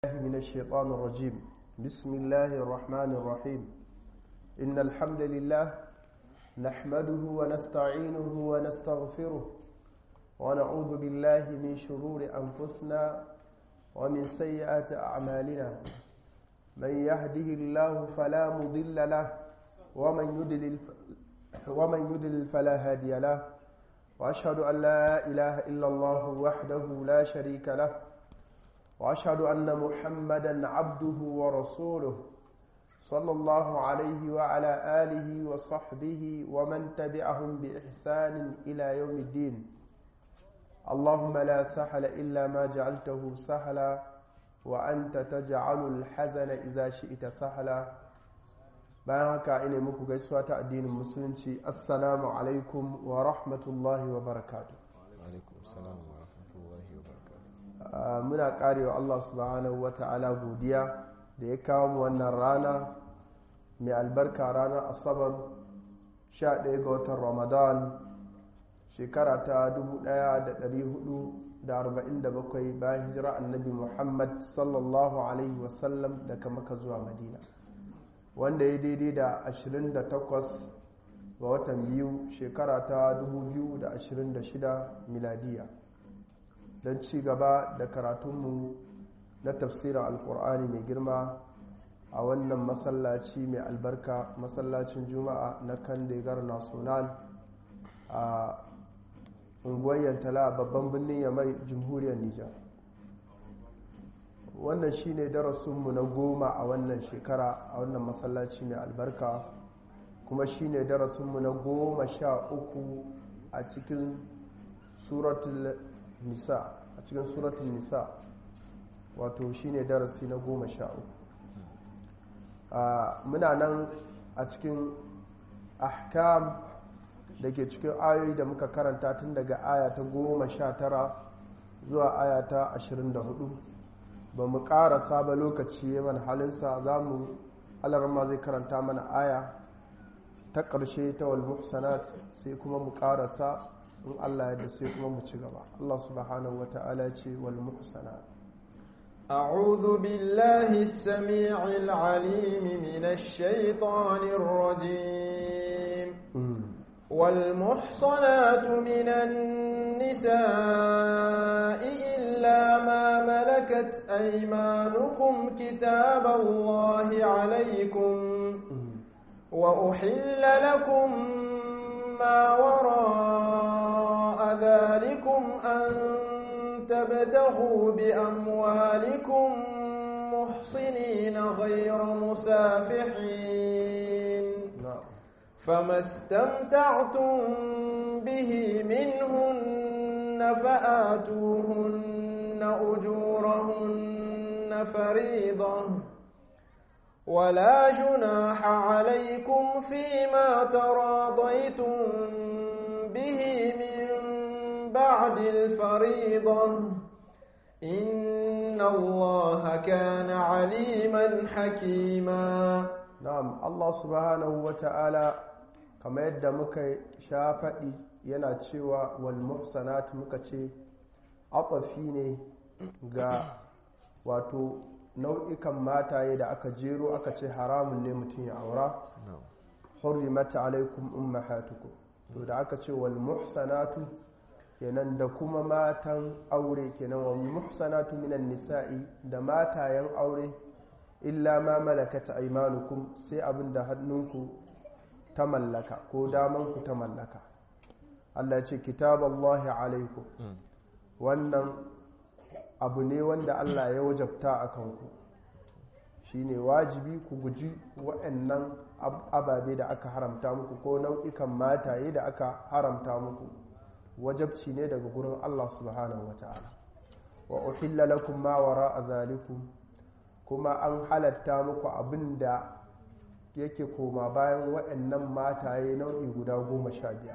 من الشيطان الرجيم بسم الله الرحمن الرحيم إن الحمد لله نحمده ونستعينه ونستغفره ونعوذ بالله من شرور أنفسنا ومن سيئات أعمالنا من يهده الله فلا مضل له ومن يدلل ومن يدلل فلا هادي له وأشهد أن لا إله إلا الله وحده لا شريك له واشهد ان محمدا عبده ورسوله صلى الله عليه وعلى اله وصحبه ومن تبعهم باحسان الى يوم الدين اللهم لا سهل الا ما جعلته سهلا وانت تجعل الحزن اذا شئت سهلا bayan haka ina muku gaisuwa ta addinin musulunci assalamu alaikum wa rahmatullahi wa barakatuh muna karewa Allah subhanahu wata'ala godiya da ya kawo mu wannan rana mai albarka ranar asabar 11 ga watan ramadan shekara ta 1447 bayan hijira annabi muhammad sallallahu alaihi wasallam daga maka zuwa madina wanda ya daidai da 28 ga watan biyu shekara ta 2026 miladiya don ci gaba da karatunmu na tafsirin alkur'ani mai girma a wannan masallaci mai albarka masallacin juma'a na kandegar national a unguwar yantala babban birnin yamai jamhuriyar nijar wannan shine darasinmu na goma a wannan shekara a wannan masallaci mai albarka kuma shine darasinmu na goma sha uku a cikin suratul nisa a cikin suratun nisa wato shine darasi na goma sha uku muna nan a cikin ahkam da ke cikin ayoyi da muka karanta tun daga aya ta goma sha tara zuwa aya ta ashirin da hudu ba mu ƙarasa ba lokaci mana halinsa za mu alarma zai karanta mana aya ta ƙarshe ta walmuhsanat sai kuma mu ƙarasa in Allah ya sai kuma mu ci gaba Allah subhanahu wa ta'ala ce wal muhsanat أعوذ بالله السميع العليم من الشيطان الرجيم والمحصنات من النساء إلا ما ملكت أيمانكم كتاب الله عليكم وأحل لكم ما وراء ذلكم أن تبتغوا بأموالكم محصنين غير مسافحين فما استمتعتم به منهن فآتوهن أجورهن فريضة ولا جناح عليكم فيما تراضيتم به من بعد الفريضة إن الله كان عليما حكيما نعم الله سبحانه وتعالى كما يدى مكي شافئي yana cewa wal muhsanat muka ce atafi ne ga wato nau'ikan mataye da aka jero aka ce haramun ne mutum ya aura hurrimat alaikum ummahatukum to da aka ce wal muhsanatu kenan da kuma matan aure kenan wal muhsanatu minan nisa'i da matayen aure illa ma malakat aymanukum sai abin da hannunku ta mallaka ko damanku ta mallaka Allah ya ce kitaballahi alaikum wannan abu ne wanda Allah ya wajabta a kanku shi ne wajibi ku guji waɗannan ababe da aka haramta muku ko nau'ikan mataye da aka haramta muku wajabci ne daga gurin Allah subhanahu wa ta'ala wa uhilla lakum ma wara zalikum kuma an halatta muku abin da yake koma bayan waɗannan mataye nau'i guda goma sha biyar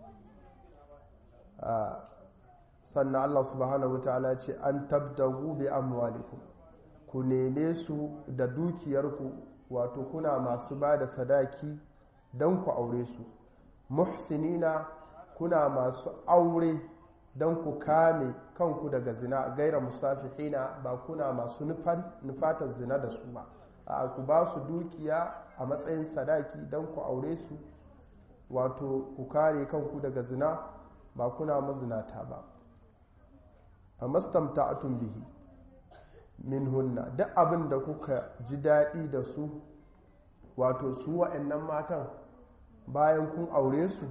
sannan Allah subhanahu wataala ce an tabdagu bi amwalikum ku neme su da dukiyarku wato kuna masu ba da sadaki don ku aure su muhsinina kuna masu aure don ku kame kanku daga zina gaira musafihina ba kuna masu nufatar zina da su ba a ku ba su dukiya a matsayin sadaki don ku aure su wato ku kare kanku daga zina ba kuna mazinata ba a mastamta'atun bihi min hunna duk abin da kuka ji daɗi da su wato su wa'annan matan bayan kun aure su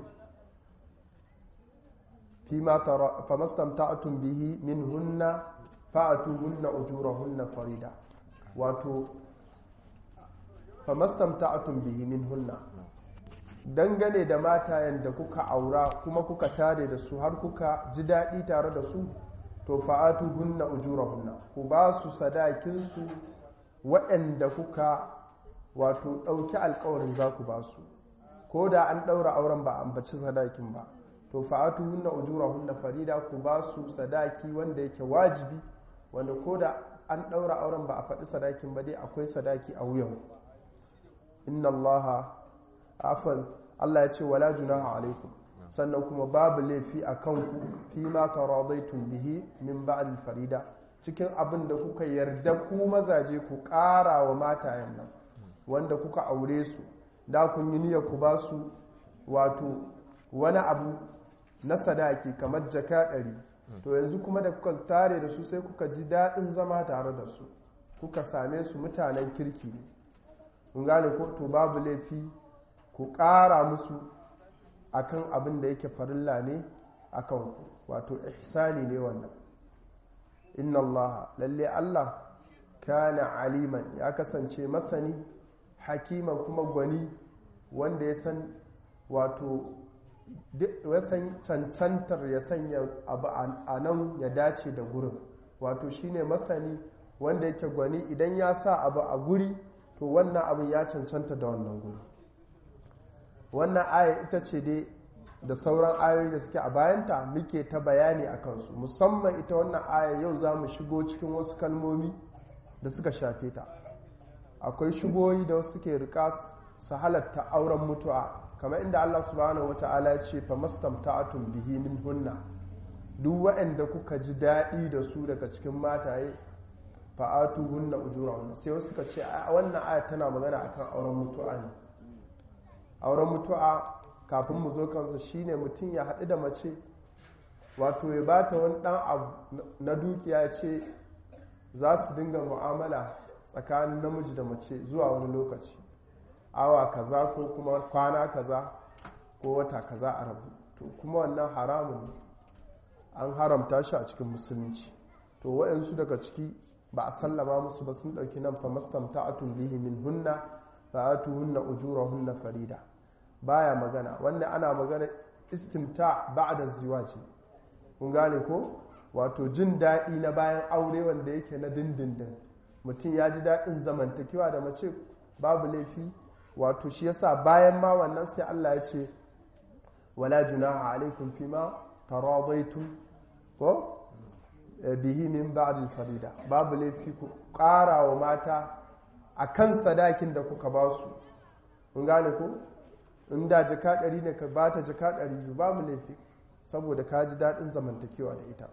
fa mastamta'atun bihi min hunna fa'atu hunna ujurahunna farida wato fa mastamta'atun bihi min hunna dangane da matayen da kuka aura kuma kuka tare da su har kuka ji daɗi tare da su to fa'atu hunna ujurahunna ku ba su sadakinsu waɗanda kuka wato ɗauki alkawarin za ku ba su ko da an ɗaura auren ba ambaci sadakin ba to fa'atu hunna ujurahunna farida ku ba su sadaki wanda yake wajibi wanda ko da an ɗaura auren ba a faɗi sadakin ba dai akwai sadaki a wuyan inna allaha afal Allah ya ce wala junaha alaikum sannan kuma babu laifi a kanku fi ma taradaitum bihi min ba'd farida cikin abin da kuka yarda ku mazaje ku ƙara wa matayen nan wanda kuka aure su da kun yi niyyar ku ba su wato wani abu na sadaki kamar jaka ɗari to yanzu kuma da kuka tare da su sai kuka ji daɗin zama tare da su kuka same su mutanen kirki ne kun gane ko to babu laifi ku ƙara musu akan abin da yake farilla ne akan ku wato ihsani ne wannan inna Allah lalle Allah kana aliman ya kasance masani hakiman kuma gwani wanda ya san wato ya san cancantar ya sanya abu a nan ya dace da gurin wato shine masani wanda yake gwani idan ya sa abu a guri to wannan abin ya cancanta da wannan guri wannan aya ita ce dai da sauran ayoyi da suke a bayanta muke ta bayani a kansu musamman ita wannan aya yau za mu shigo cikin wasu kalmomi da suka shafe ta akwai shigoyi da wasu suke rika su halatta auren mutu'a kamar inda Allah subhanahu wa ta'ala ya ce fa mastamta'atun bihi min hunna duk waɗanda kuka ji daɗi da su daga cikin mataye fa'atu hunna ujurahunna sai wasu suka ce wannan aya tana magana akan auren mutu'a ne auren mutu'a kafin mu zo kansa shine mutum ya haɗu da mace wato ya ba ta wani ɗan abu na dukiya ce za su dinga mu'amala tsakanin namiji da mace zuwa wani lokaci awa kaza ko kuma kwana kaza ko wata kaza a rabu to kuma wannan haramun ne an haramta shi a cikin musulunci to waɗansu daga ciki ba a sallama musu ba sun ɗauki nan fa mastamta'atun bihi min hunna fa hunna ujurahunna farida baya magana wanda ana magana istimta ba'da ziwaji kun gane ko wato jin daɗi na bayan aure wanda yake na dindindin mutum ya ji daɗin zamantakewa da mace babu laifi wato shi yasa bayan ma wannan sai Allah ya ce wala junaha alaikum fima taradaitum ko bihi min ba'd farida babu laifi ku ƙara wa mata akan sadakin da kuka ba su kun gane ko in da jaka ɗari ne ka ba ta jaka ɗari biyu babu laifi saboda ka ji daɗin zamantakewa da ita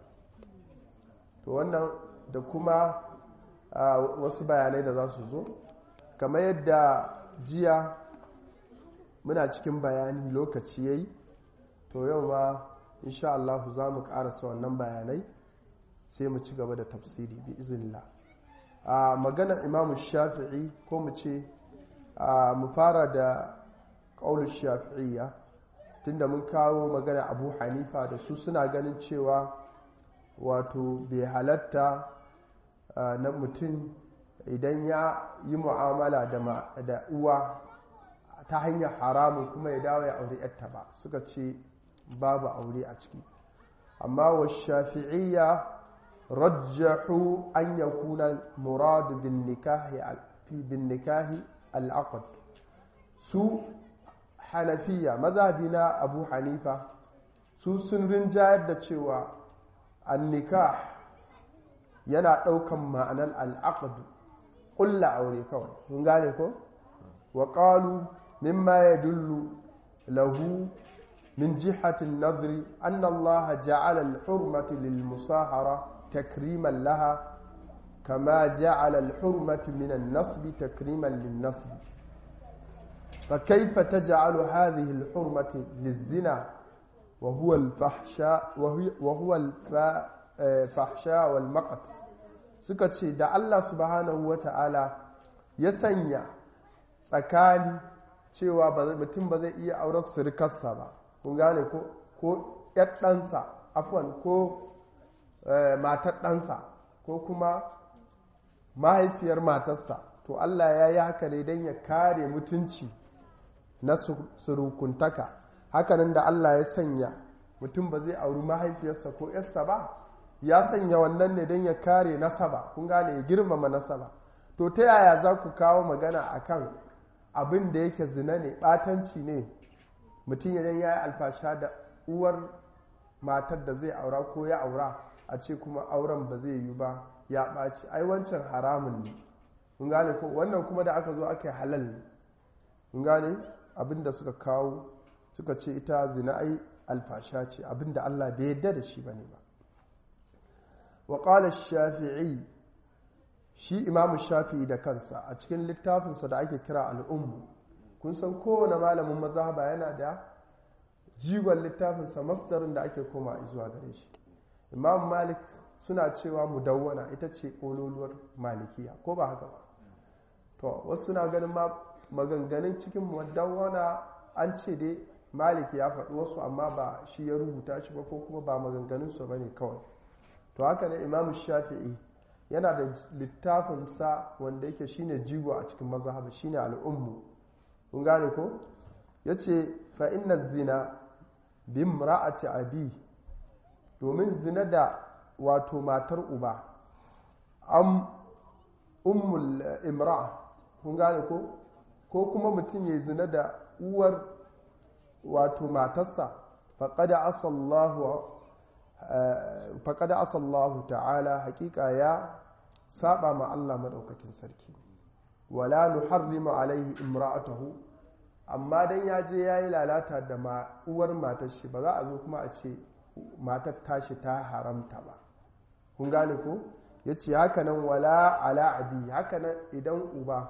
to wannan da kuma wasu bayanai da za su zo kamar yadda jiya muna cikin bayani lokaci ya yi to yau ma insha Allah za mu ƙarasa wannan bayanai sai mu ci gaba da tafsiri bi izinillah a maganar imamu shafi'i ko mu ce mu fara da ƙaunar shafi'iyya tunda mun kawo magana abu hanifa da su suna ganin cewa wato bai halatta na mutum idan ya yi mu'amala da uwa ta hanyar haramun kuma ya dawo ya aure yatta ba suka ce babu aure a ciki amma wa shafi'iyya rajjahu an yakuna murad bin nikahi bin nikahi al su hanafiya mazhabi na abu hanifa su sun rinjayar da cewa annika yana ɗaukan ma'anar al'aqdu ƙulla aure kawai mun gane ko wa ƙalu mimma ya dullu lahu min jihatin nazri an Allah ja'ala al-hurmatu lil musahara takriman laha kama ja'ala al-hurmatu min an-nasb takriman lin nasb فكيف تجعل هذه الحرمة للزنا وهو الفحشاء وهو الفحشاء والمقت suka ce da Allah subhanahu wata'ala ya sanya tsakani cewa mutum ba zai iya auren surukarsa ba kun gane ko ko ɗansa afwan ko matar ɗansa ko kuma mahaifiyar matarsa to Allah ya yi haka ne don ya kare mutunci na surukuntaka hakanan da Allah ya sanya mutum ba zai auri mahaifiyarsa ko yarsa ba ya sanya wannan ne don ya kare nasaba kun gane ya girmama nasaba to ta yaya za ku kawo magana akan abin da yake zina ne batanci ne mutum idan ya yi alfasha da uwar matar da zai aura ko ya aura a ce kuma auren ba zai yi ba ya ɓaci ai wancan haramun ne kun gane ko wannan kuma da aka zo aka yi halal ne kun gane abin da suka kawo suka ce ita zina ai alfasha ce abin da Allah bai yadda da shi bane ba wa qala shafi'i shi imamu shafi'i da kansa a cikin littafinsa da ake kira al'ummu kun san kowane malamin mazhaba yana da jigon littafinsa masdarin da ake koma zuwa gare shi imam malik suna cewa mudawwana ita ce kololuwar malikiya ko ba haka ba to wasu suna ganin ma maganganun cikin mudawwana an ce dai malik ya faɗi wasu amma ba shi ya rubuta shi ba ko kuma ba maganganunsa ba ne kawai to haka ne imam shafi'i yana da littafinsa wanda yake shine jigo a cikin mazhaba shine al'ummu kun gane ko yace fa inna zina bi imra'ati abi domin zina da wato matar uba am ummul imra'a kun gane ko ko kuma mutum ya zina da uwar wato matarsa faqad asallahu faqad asallahu ta'ala hakika ya saba ma Allah madaukakin sarki wala nuharrimu alaihi imra'atahu amma dan ya je yayi lalata da ma uwar matar shi ba za a zo kuma a ce matar tashi ta haramta ba kun gane ko yace haka nan wala ala abi haka nan idan uba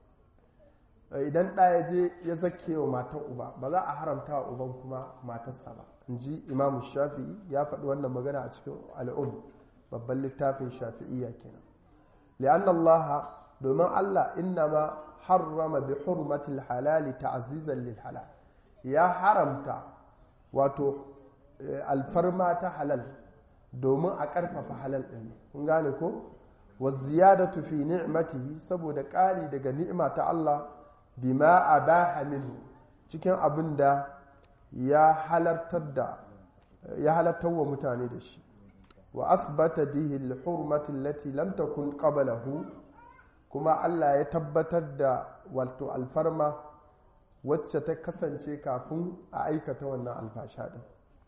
idan ɗa ya je ya zake wa matar uba ba za a haramta wa uban kuma matarsa ba in ji imamu shafi'i ya faɗi wannan magana a cikin al'um babban littafin shafi'iyya kenan li'an Allah domin Allah innama harrama bi hurmatil halali ta'zizan lil halal ya haramta wato alfarma ta halal domin a ƙarfafa halal ɗin kun gane ko wa ziyadatu fi ni'matihi saboda ƙari daga ni'ima ta Allah bima abaha minhu cikin abin da ya halartar da ya halartar wa mutane da shi wa asbata bihi al-hurmati allati lam takun qablahu kuma Allah ya tabbatar da wato alfarma wacce ta kasance kafin a aikata wannan alfasha din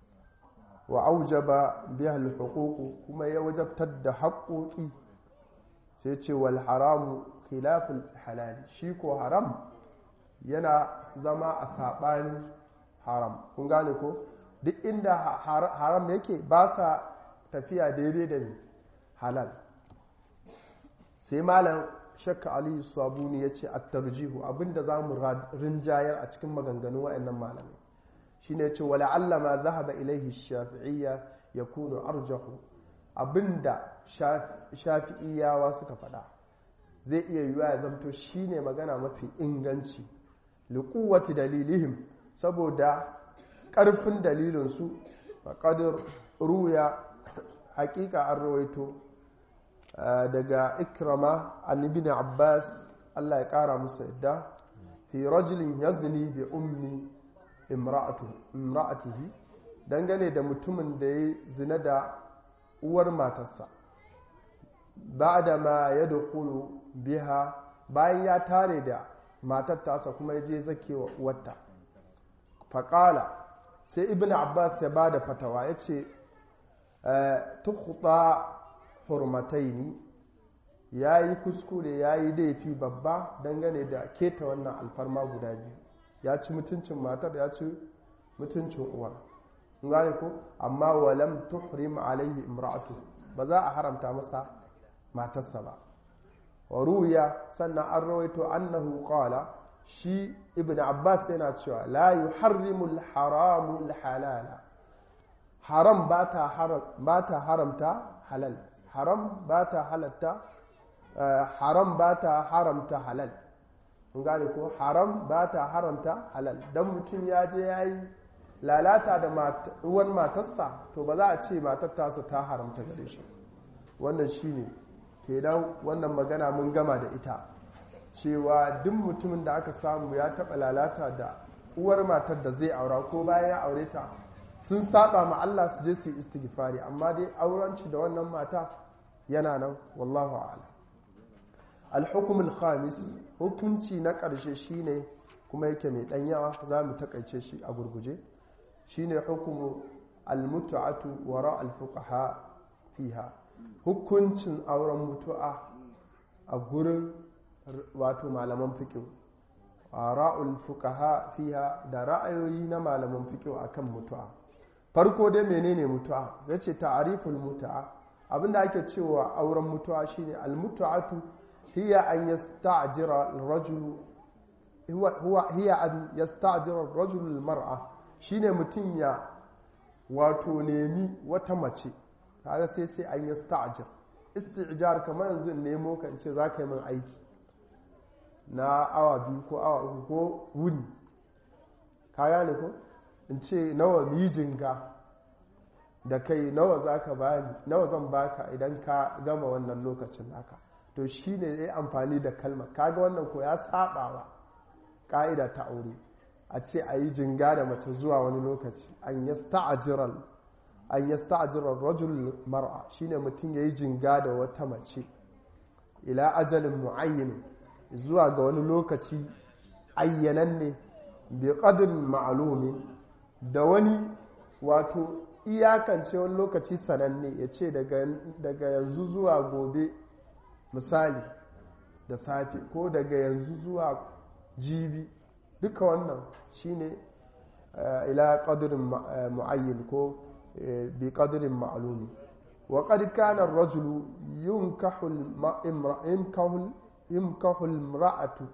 wa aujaba biha al-huquq kuma ya wajabtar da haƙoƙi sai ce wal haramu khilaful halal shi ko haram yana zama a saɓanin haram kun gane ko duk inda haram yake ba sa tafiya daidai da halal sai malam shakka aliyu sabuni ya ce attarjihu abinda za mu rinjayar a cikin maganganu wa'annan malamai shi ne ce wala allama zahaba ilaihi shafi'iyya ya kuno arjahu abinda shafi'iyawa suka faɗa zai iya yiwuwa ya zamto shine magana mafi inganci liƙuwati dalilihim saboda ƙarfin dalilinsu faƙadar ruya haƙiƙa an rawaito daga ikrama annibin abbas allah ya ƙara musu yadda fi rajulin yazni bi ummi imra'atihi dangane da mutumin da ya zina da uwar matarsa ba da ma ya dukulu biha bayan ya tare da matar tasa kuma ya je zake wa uwarta faƙala sai ibn abbas ya ba da fatawa ya ce tukuta hurmataini ya yi kuskure ya yi laifi babba dangane da keta wannan alfarma guda biyu ya ci mutuncin matar ya ci mutuncin uwar gane ko amma walam tuhrim alaihi imra'atu ba za a haramta masa matarsa ba wa ruya sannan an rawaito annahu qala shi ibn abbas yana cewa la yuharrimu al-haramu al-halala haram ba ta haramta halal haram ba ta halatta haram ba ta haramta halal gane ko haram ba ta haramta halal dan mutum ya je ya yi lalata da uwan matarsa to ba za a ce matar tasa ta haramta gare shi wannan shine kenan wannan magana mun gama da ita cewa duk mutumin da aka samu ya taɓa lalata da uwar matar da zai aura ko bayan ya aure ta sun saba ma Allah su je su yi istighfari amma dai aurenci da wannan mata yana nan wallahu a'lam al-hukm al-khamis hukunci na ƙarshe shine kuma yake mai dan yawa za mu takaice shi a gurguje shine hukumu al-mut'atu wara al-fuqaha fiha hukuncin auren mutu'a a gurin wato malaman fiqh ra'ul fuqaha fiha da ra'ayoyi na malaman fiqh akan mutu'a farko dai menene mutu'a yace ta'riful mutu'a abinda ake cewa auren mutu'a shine al-mutu'atu hiya an yasta'jira ar-rajulu huwa huwa hiya an yasta'jira ar-rajulu al-mar'a shine mutun ya wato nemi wata mace kaga sai sai an yasta'jir isti'jar kamar yanzu nemo kan ce za ka yi min aiki na awa biyu ko awa uku ko wuni ka gane ko in ce nawa mijinga da kai nawa za ka bani nawa zan baka idan ka gama wannan lokacin naka to shi ne ya amfani da kalmar kaga wannan ko ya sabawa ka'ida ta aure a ce a yi jinga da mace zuwa wani lokaci an yasta'jiral an yasta'jiral rajul mar'a shine mutum yayi jinga da wata mace ila ajalin muayyin zuwa ga wani lokaci ayyananne bi qadrin ma'lumin da wani wato iyakance wani lokaci sananne ya ce daga yanzu zuwa gobe misali da safe ko daga yanzu zuwa jibi duka wannan shine ila qadrin muayyin ko bi qadrin ma'lumi wa qad kana ar-rajulu yunkahu al-imra'a yumkahu al-imra'atu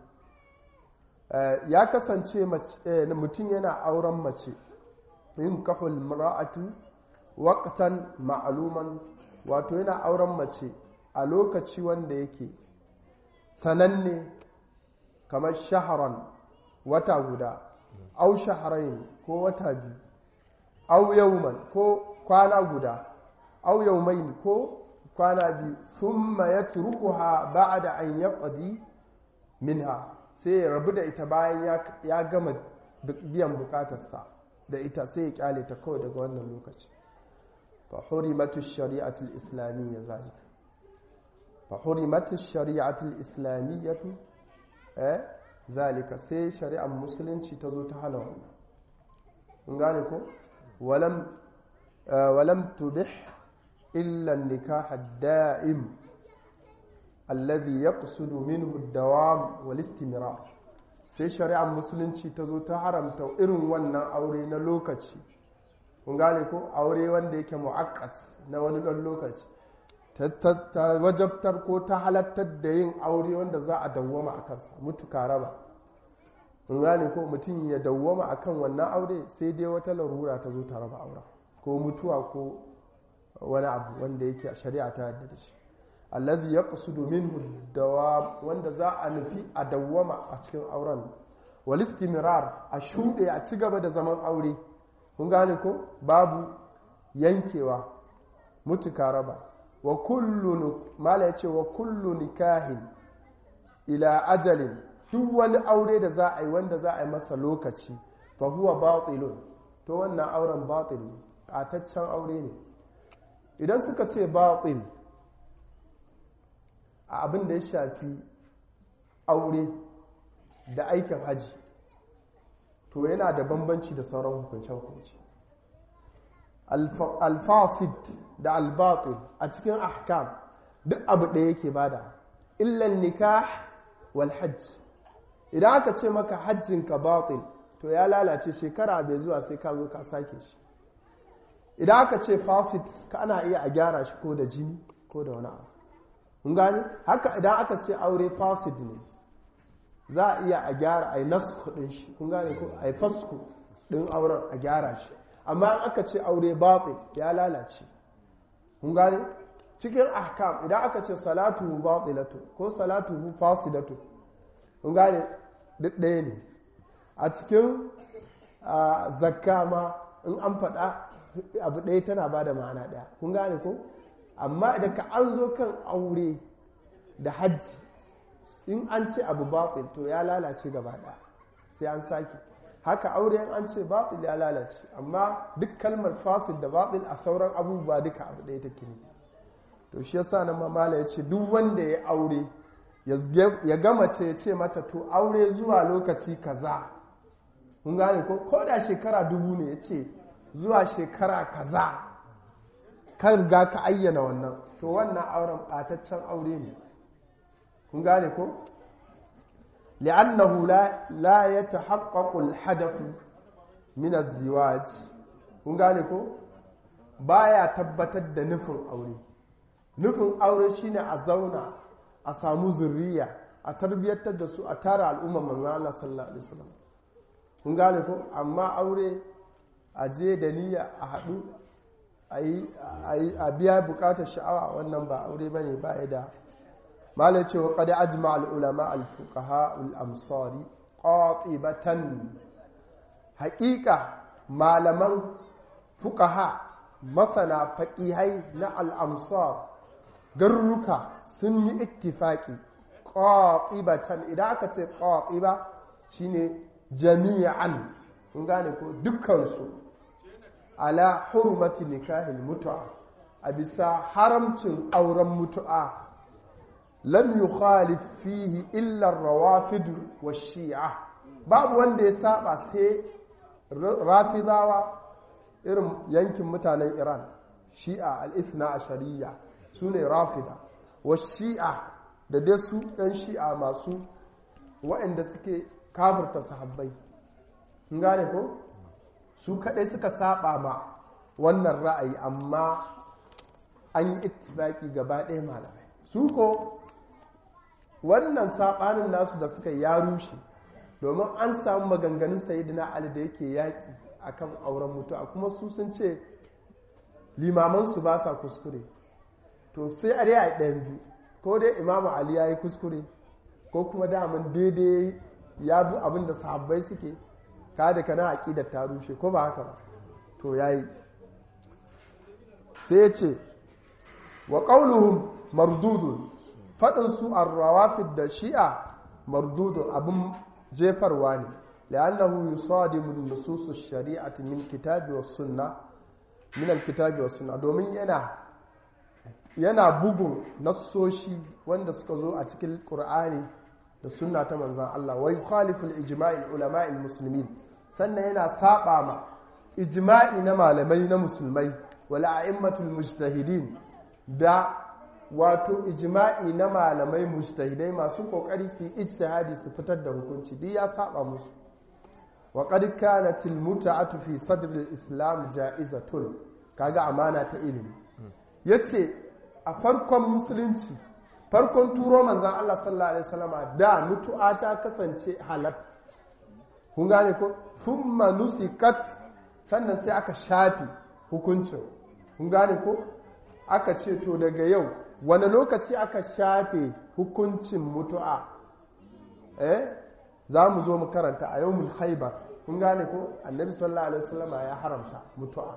ya kasance mutum yana auren mace yumkahu al-imra'atu waqtan ma'luman wato yana auren mace a lokaci wanda yake sananne kamar shaharan wata guda au shaharain ko wata biyu au yauman ko kwana guda au yaumain ko kwana biyu thumma yatrukuha ba'da an yaqdi minha sai ya rabu da ita bayan ya gama biyan bukatarsa da ita sai ya kyale ta kawai daga wannan lokaci fa hurimatu shari'atu al-islamiyya zalika fa hurimatu shari'atu al-islamiyyah eh zalika sai shari'ar musulunci ta zo ta hana wannan kun gane ko walam walam tubih illa an-nikah ad-da'im alladhi yaqsudu minhu ad-dawam wal istimrar sai shari'ar musulunci ta zo ta haramta irin wannan aure na lokaci kun gane ko aure wanda yake mu'akkat na wani dan lokaci ta wajabtar ko ta halattar da yin aure wanda za a dawwama a kansa mutuka raba in gane ko mutum ya dawwama a kan wannan aure sai dai wata larura ta zo ta raba auren ko mutuwa ko wani abu wanda yake a shari'a ta yadda da shi allazi ya qasudu minhu dawa wanda za a nufi a dawwama a cikin auren wal istimrar a shuɗe a ci gaba da zaman aure kun gane ko babu yankewa mutuka raba wa kullu mala yace wa kullu nikahin ila ajalin duk wani aure da za a yi wanda za a yi masa lokaci fa huwa batilun to wannan auren batil ne ƙataccen aure ne idan suka ce batil a abin da ya shafi aure da aikin haji to yana da bambanci da sauran hukunce-hukunce alfasid da albatil a cikin ahkam duk abu ɗaya yake bada illan nikah wal hajj idan aka ce maka hajjinka batil to ya lalace shekara bai zuwa sai ka zo ka sake shi idan aka ce fasid ka ana iya a gyara shi ko da jini ko da wani abu kun gani haka idan aka ce aure fasid ne za a iya a gyara a yi nasu din shi kun gane ko a yi fasku din auren a gyara shi amma in aka ce aure batsi ya lalace kun gane cikin ahkam idan aka ce salatu batilatu ko salatu fasidatu kun gane duk ɗaya ne a cikin zakka ma in an faɗa abu ɗaya tana ba da ma'ana ɗaya kun gane ko amma idan ka an zo kan aure da hajji in an ce abu batil to ya lalace gaba ɗaya sai an sake haka aure in an ce batil ya lalace amma duk kalmar fasil da batil a sauran abubuwa duka abu ɗaya take ne to shi yasa nan mamala ya ce duk wanda ya aure ya gama ce ya ce mata to aure zuwa lokaci kaza kun gane ko ko da shekara dubu ne ya ce zuwa shekara kaza kan riga ka ayyana wannan to wannan auren ɓataccen aure ne kun gane ko li'annahu la ya tahaqqaqu al-hadath min az-ziwaj kun gane ko baya tabbatar da nufin aure nufin aure shine a zauna a samu zurriya a tarbiyyantar da su a tara al'umma manzo Allah sallallahu alaihi wasallam kun gane ko amma aure a je da niyya a haɗu a biya bukatar sha'awa wannan ba aure ba ne ba da malai cewa kada ajma al'ulama al-fuqaha al-amsari qatibatan haƙiƙa malaman fuqaha masana faƙihai na al'amsar garuruka sun yi ittifaki qatibatan idan aka ce qatiba shine jami'an kun gane ko dukkansu ala hurmati nikahil mutu'a a bisa haramcin auren mutu'a lam yukhalif fihi illa rawafid wa shi'a babu wanda ya saba sai rafidawa irin yankin mutanen iran shi'a al-ithna ashariya su ne rafida wa shi'a da dai su ɗan shi'a masu waɗanda suke kafirta sahabbai gane ko su kadai suka saba ma wannan ra'ayi amma an yi ittifaki gaba ɗaya malamai su ko wannan sabanin nasu da suka ya rushe domin an samu maganganun sayidina ali da yake yaƙi akan auren mutuwa kuma su sun ce limamansu ba sa kuskure to sai a dai ɗayan biyu ko dai imamu ali ya yi kuskure ko kuma daman daidai ya bi abin da sahabbai suke ka da kana aƙidar ta rushe ko ba haka ba to yayi sai ce wa qauluhum mardudun fadin su ar-rawafid da shi'a mardudun abin jefarwa ne لأنه يصادم النصوص الشريعة من الكتاب والسنة من الكتاب والسنة domin yana yana bugun nassoshi wanda suka zo a cikin Qur'ani da sunna ta manzan Allah wai khaliful ijma'il ulama'il muslimin sannan yana saba ma ijma'i na malamai na musulmai wal a'immatul mujtahidin da wato ijma'i na malamai mujtahidai masu kokari su yi ijtihadi su fitar da hukunci duk ya saba musu wa qad kanat al mut'atu fi sadr al islam ja'izatun kaga amana ta ilimi yace a farkon musulunci farkon turo manzan Allah sallallahu Alaihi wasallama da mutu'a ta kasance halal kun gane ko thumma nusikat sannan sai aka shafi hukuncin kun gane ko aka ce to daga yau wani lokaci aka shafe hukuncin mutu'a eh za mu zo mu karanta a yau haibar kun gane ko annabi sallallahu alaihi wasallama ya haramta mutu'a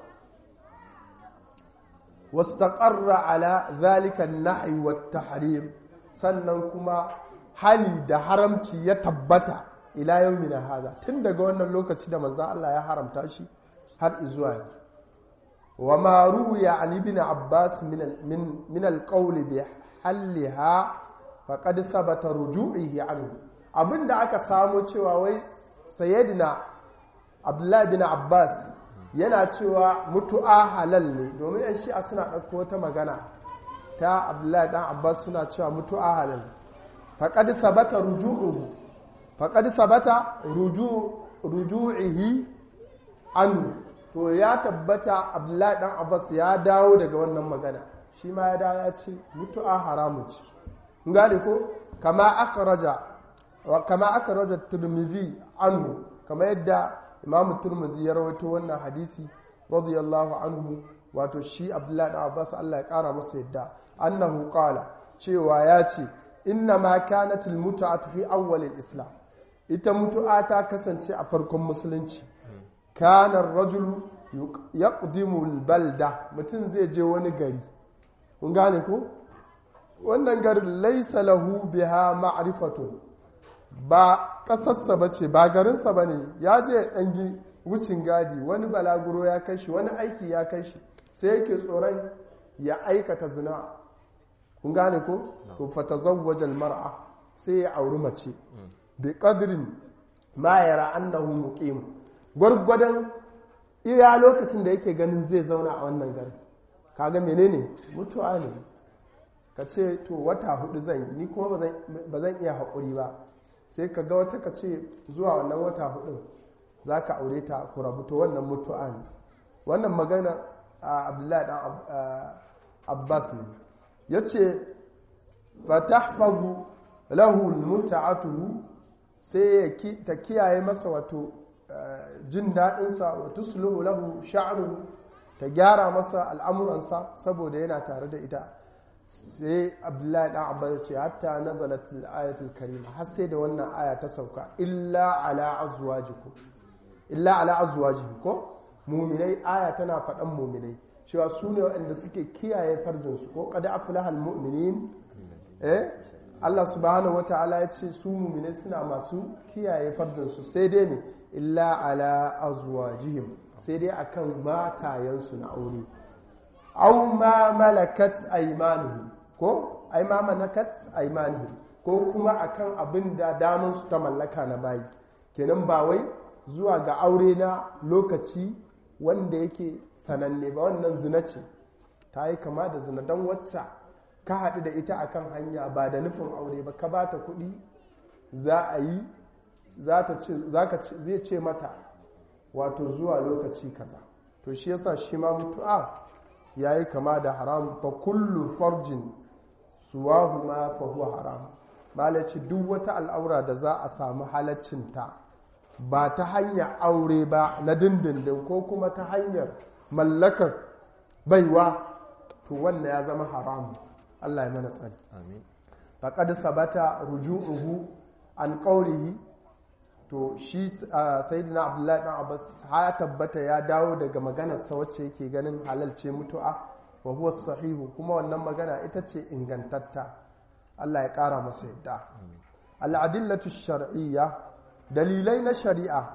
واستقر على ذلك النحي والتحريم sannan kuma hali da haramci ya tabbata ila yaumina hada tun daga wannan lokaci da manzon Allah ya haramta shi har zuwa yanzu wa ma ruwiya an ibn abbas min min al-qawl bi halliha faqad thabata ruju'ihi anhu abinda aka samu cewa wai sayyidina abdullahi bin abbas yana cewa mutu'a halal ne domin yan shi'a suna ɗauko wata magana ta abdullahi ɗan abbas suna cewa mutu'a halal faƙad sabata ruju'uhu faƙad sabata ruju'ihi an to ya tabbata abdullahi dan abbas ya dawo daga wannan magana shi ma ya dawo ya ce mutu'a haramun ce gane ko kama akhraja wa kama akhraja tirmidhi anhu kama yadda imam tirmidhi ya rawaito wannan hadisi radiyallahu anhu wato shi abdullahi dan abbas Allah ya kara masa yadda annahu qala cewa ya ce inna ma kanat al mut'atu fi awwal al islam ita mutu'a ta kasance a farkon musulunci kana ar-rajulu yaqdimu al balda mutum zai je wani gari kun gane ko wannan garin laisa lahu biha ma'rifatu ba kasarsa ba ce ba garinsa ba ne ya je ɗangi wucin gadi wani balaguro ya kai shi wani aiki ya kai shi sai yake tsoron ya aikata zina kun gane ko to fata zawwajal mar'a sai ya auri mace bi qadrin ma yara annahu muqim gwargwadon iya lokacin da yake ganin zai zauna a wannan garin kaga menene mutuwa ne ka ce to wata hudu zan yi ni kuma ba zan iya haƙuri ba sai ka ga wata ka ce zuwa wannan wata hudun za ka aure ta ku rabu to wannan mutu'a ne wannan magana a abdullahi dan abbas ne ya ce ba ta hafazu lahu muta'atuhu sai ta kiyaye masa wato jin daɗinsa wa tusluhu lahu sha'ruhu ta gyara masa al'amuransa saboda yana tare da ita sai abdullahi dan abbas ce hatta nazalat al-ayatul karima har sai da wannan aya ta sauka illa ala azwajikum illa ala azwajikum ko mu'minai aya tana faɗan mu'minai cewa su ne waɗanda suke kiyaye farjin su ko qad aflaha al-mu'minin eh Allah subhanahu wata'ala ya ce su mu'minai suna masu kiyaye farjin su sai dai ne illa ala azwajihim sai dai akan matayensu na aure aw ma malakat aymanuhum ko ay ma malakat aymanuhum ko kuma akan abin da daman su ta mallaka na bayi kenan ba wai zuwa ga aure na lokaci wanda yake sananne ba wannan zina ce ta yi kama da zina don wacce ka haɗu da ita akan hanya ba da nufin aure ba ka bata kuɗi za a yi zai ce mata wato zuwa lokaci kaza to shi yasa shi ma mutu'a ya yi kama da haram fa kullu farjin suwahu ma fa huwa haram malaci duk wata al'aura da za a samu halaccinta ba ta hanyar aure ba na dindindin ko kuma ta hanyar mallakar baiwa to wannan ya zama haram Allah ya mana tsari amin faqad sabata ruju'uhu an qawlihi to shi sayyidina abdullahi dan abbas ya tabbata ya dawo daga maganar sa wacce yake ganin halal ce mutu'a wa huwa sahihu kuma wannan magana ita ce ingantatta Allah ya kara masa yadda al-adillatu shar'iyya dalilai na shari'a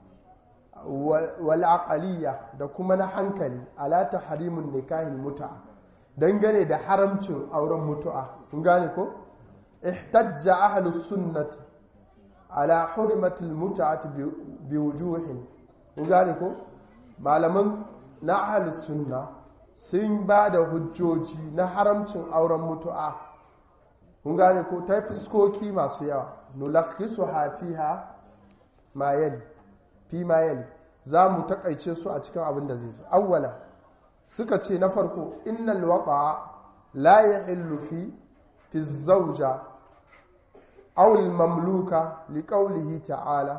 wal aqaliyya da kuma na hankali ala tahrimun nikahil mut'a dangane da haramcin auren mutu'a kun gane ko ihtajja ahlus sunnati ala hurmatul mut'ati bi wujuhin kun gane ko malaman na ahlus sunna sun ba da hujjoji na haramcin auren mutu'a kun gane ko ta fuskoki masu yawa nulakhisu hafiha ma yali fi ma yali za mu takaice su a cikin abin da zai zo awwala suka ce na farko innal waqa la yahillu fi fi zawja aw al mamluka liqawlihi ta'ala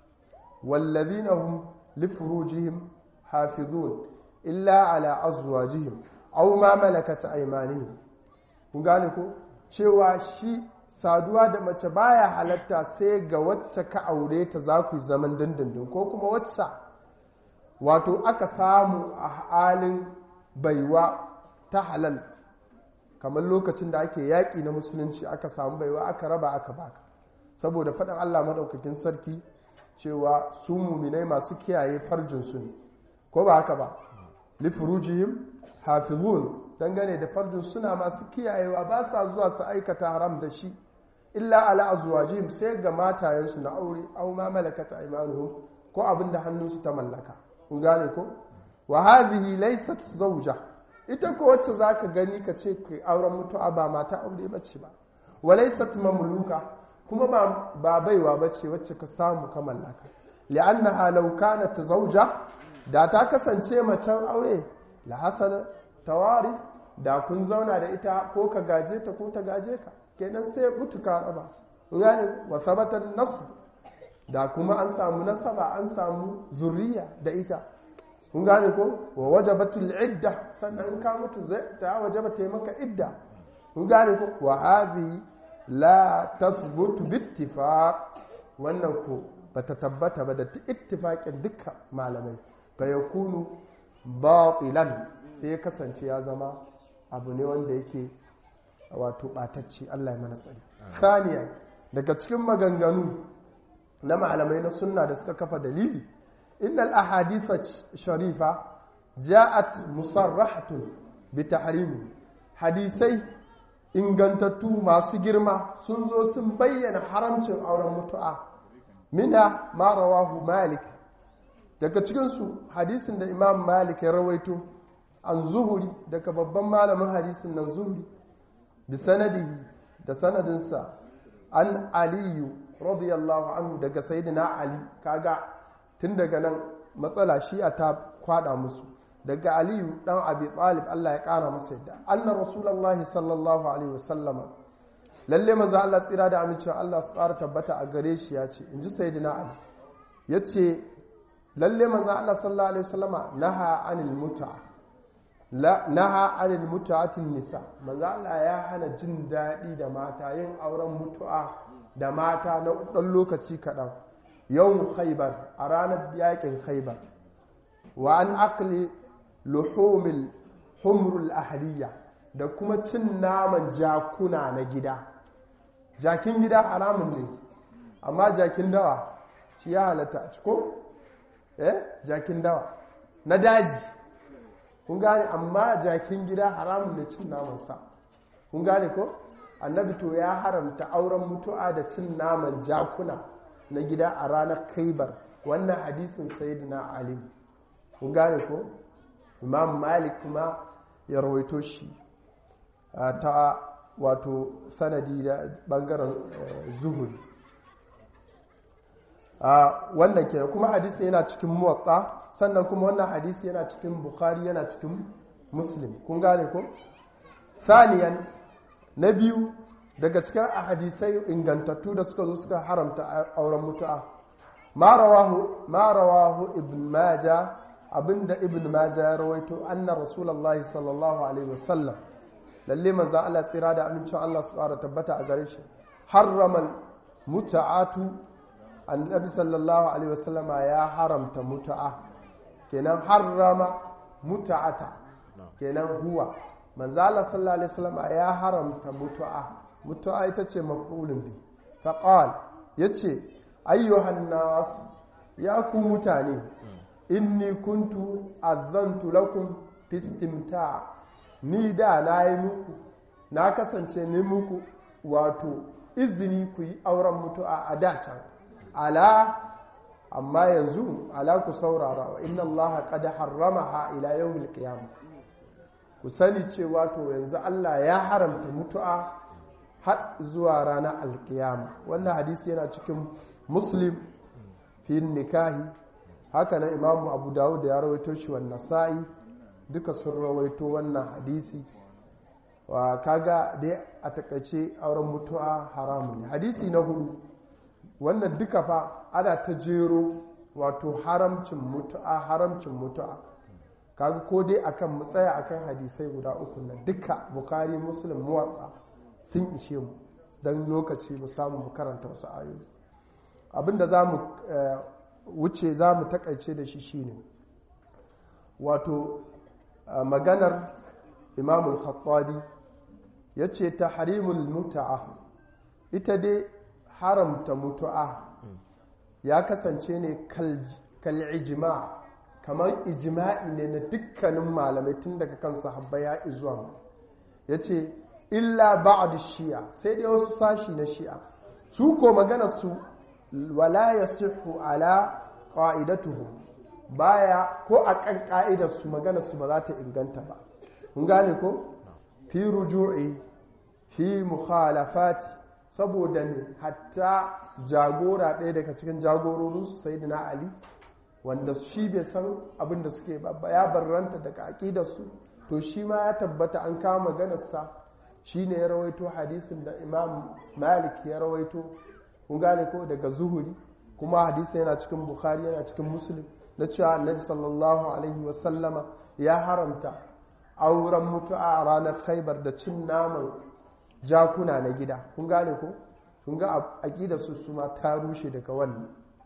والذين هم لفروجهم حافظون إلا على أزواجهم أو ما ملكت أيمانهم kun gane ko cewa shi saduwa da mace baya halatta sai ga wacce ka aure ta za ku zaman dindindin ko kuma wacce wato aka samu a halin baiwa ta halal kamar lokacin da ake yaƙi na musulunci aka samu baiwa aka raba aka baka saboda faɗin allah maɗaukakin sarki cewa su muminai masu kiyaye farjinsu ne ko ba haka ba lifurujihim hafizun dangane da farjin suna masu kiyayewa ba sa zuwa su aikata haram da shi illa ala azwajihim sai ga matayensu na aure aw ma malakat aymanuhum ko abin da hannunsu ta mallaka kun gane ko wa hadhihi laysat zawja ita ko wacce zaka gani ka ce kai auren mutu'a ba mata aure bace ba wa laysat mamluka kuma ba baiwa bace wacce ka samu ka mallaka li'annaha law kanat zawja da ta kasance macen aure la hasal tawari da kun zauna da ita ko ka gaje ta ko ta gaje ka kenan sai mutu ka raba gane wa sabata nasb da kuma an samu nasaba an samu zuriya da ita kun gane ko wa wajabatul idda sannan in ka mutu ta wajaba ta maka idda kun gane ko wa hadhi la tathbutu bittifaq wannan ko bata tabbata ba da ittifaqin dukkan malamai fa yakunu batilan sai ya kasance ya zama abu ne wanda yake wato batacci Allah ya mana tsari saniya daga cikin maganganu na malamai na sunna da suka kafa dalili innal ahaditha sharifa ja'at musarrahatun bi tahrimi hadisai ingantattu masu girma sun zo sun bayyana haramcin auren mutu'a mina ma rawahu malik daga cikinsu hadisin da imam malik ya rawaito an zuhuri daga babban malamin hadisin nan zuhuri bi sanadihi da sanadinsa an aliyu radiyallahu anhu daga sayyidina ali kaga tun daga nan matsala shi a ta kwada musu daga aliyu dan abi talib Allah ya kara masa yadda anna rasulullahi sallallahu alaihi wasallama lalle manzo Allah tsira da amincewa Allah su ƙara tabbata a gare shi ya ce inji sayyidina ali yace lalle manzo Allah sallallahu alaihi wasallama naha anil mut'a la naha anil mut'atin nisa manzo Allah ya hana jin daɗi da mata yin auren mutu'a da mata na ɗan lokaci kaɗan yau khaibar a ranar yakin khaibar wa an akli luhumil humrul ahliya da kuma cin naman jakuna na gida jakin gida haramun ne amma jakin dawa shi ya halatta a ciko eh jakin dawa na daji kun gane amma jakin gida haramun ne cin namansa kun gane ko annabi to ya haramta auren mutu'a da cin naman jakuna na gida a ranar kaibar wannan hadisin sayyidina ali kun gane ko imam malik kuma ya rawaito shi ta wato sanadi da bangaren zuhuri wannan ke kuma hadisi yana cikin muwatta sannan kuma wannan hadisi yana cikin bukhari yana cikin muslim kun gane ko saniyan na biyu daga cikin hadisai ingantattu da suka zo suka haramta auren mutu'a ma rawahu ibn maja abinda ibn maja ya rawaito anna rasulullahi sallallahu alaihi wasallam lalle manzo Allah tsira da amincin Allah su fara tabbata a gare shi harramal muta'atu annabi sallallahu alaihi wasallama ya haramta mutu'a kenan harrama muta'ata kenan huwa manzo Allah sallallahu alaihi wasallama ya haramta mutu'a mutu'a ita ce maf'ulun bi faqal yace ayyuhan nas ya ku mutane inni kuntu azantu lakum fistimta ni da na yi muku na kasance ni muku wato izini ku yi auren mutu'a a dacan ala amma yanzu ala ku saurara wa inna Allah qad harramaha ila yawmil qiyamah ku sani cewa to yanzu Allah ya haramta mutu'a har zuwa ranar alkiyama wannan hadisi yana cikin muslim fi nikahi haka na imamu abu dawud ya rawaito shi wa nasa'i duka sun rawaito wannan hadisi wa kaga dai a takaice auren mutu'a haramun ne hadisi na hudu wannan duka fa ana ta jero wato haramcin mutu'a haramcin mutu'a kaga ko dai akan mu tsaya akan hadisai guda uku nan duka bukari muslim muwatsa sun ishe mu don lokaci mu samu mu karanta wasu ayoyi abinda za mu wuce za mu takaice da shi shine wato maganar imamul khattabi ya ce ta harimul mutu'a ita dai haramta mutu'a ya kasance ne kal'ijima kamar ijima'i ne na dukkanin malamai tun daga kan sahabba ya izuwa ya ce illa ba'ad shi'a sai dai wasu sashi na shi'a su ko magana su wala yasihu ala qa'idatuhu baya ko a kan ka'idar su magana su ba za ta inganta ba kun gane ko fi ruju'i fi mukhalafati saboda ne hatta jagora ɗaya daga cikin jagororinsu sai na ali wanda shi bai san abin da suke ba ya barranta daga aƙidarsu to shi ma ya tabbata an kama maganarsa shi ne ya rawaito hadisin da imam malik ya rawaito kun gane ko daga zuhuri kuma hadisin yana cikin bukhari yana cikin muslim na cewa annabi sallallahu alaihi wasallama ya haramta auren mutu'a a ranar khaibar da cin naman jakuna na gida kun gane ko kun ga aƙidarsu su ma ta rushe daga wannan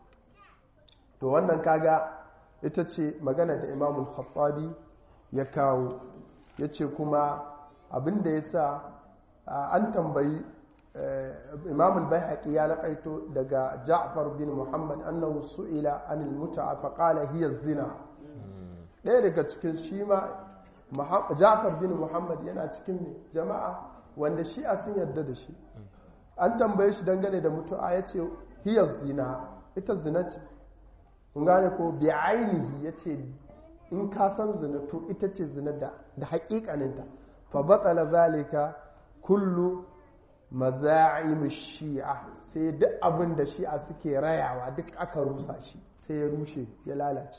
to wannan kaga ita ce magana da imamul khattabi ya kawo ya ce kuma abinda ya sa an tambayi imamul bai ya naƙaito daga ja'far bin muhammad annahu su'ila anil mutu'a faƙala hiya zina ɗaya daga cikin shi ma ja'far bin muhammad yana cikin jama'a wanda shi a sun yarda da shi an tambaye shi dangane da mutu'a ya ce hiya zina ita zina ce kun gane ko bi ainihi ya ce in ka san zina to ita ce zina da da haƙiƙaninta fa batsala zalika kullu maza'im shi'a sai duk abin da shi'a suke rayawa duk aka rusa shi sai ya rushe ya lalace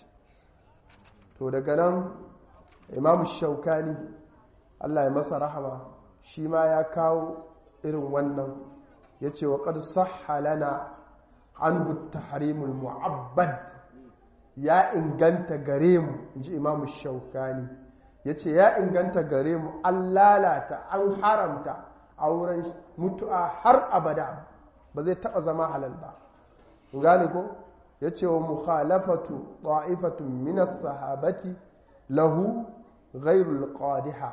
to daga nan imam shaukani Allah ya masa rahama shi ma ya kawo irin wannan ya ce wa ƙar sahhalana an tahrimul mu'abbad ya inganta gare mu in ji imamu shaukani ya ce ya inganta gare mu an lalata an haramta auren mutu'a har abada ba zai taɓa zama halal ba gane ko ya ce wa mukhalafatu ta'ifatun minas sahabati lahu ghairul qadiha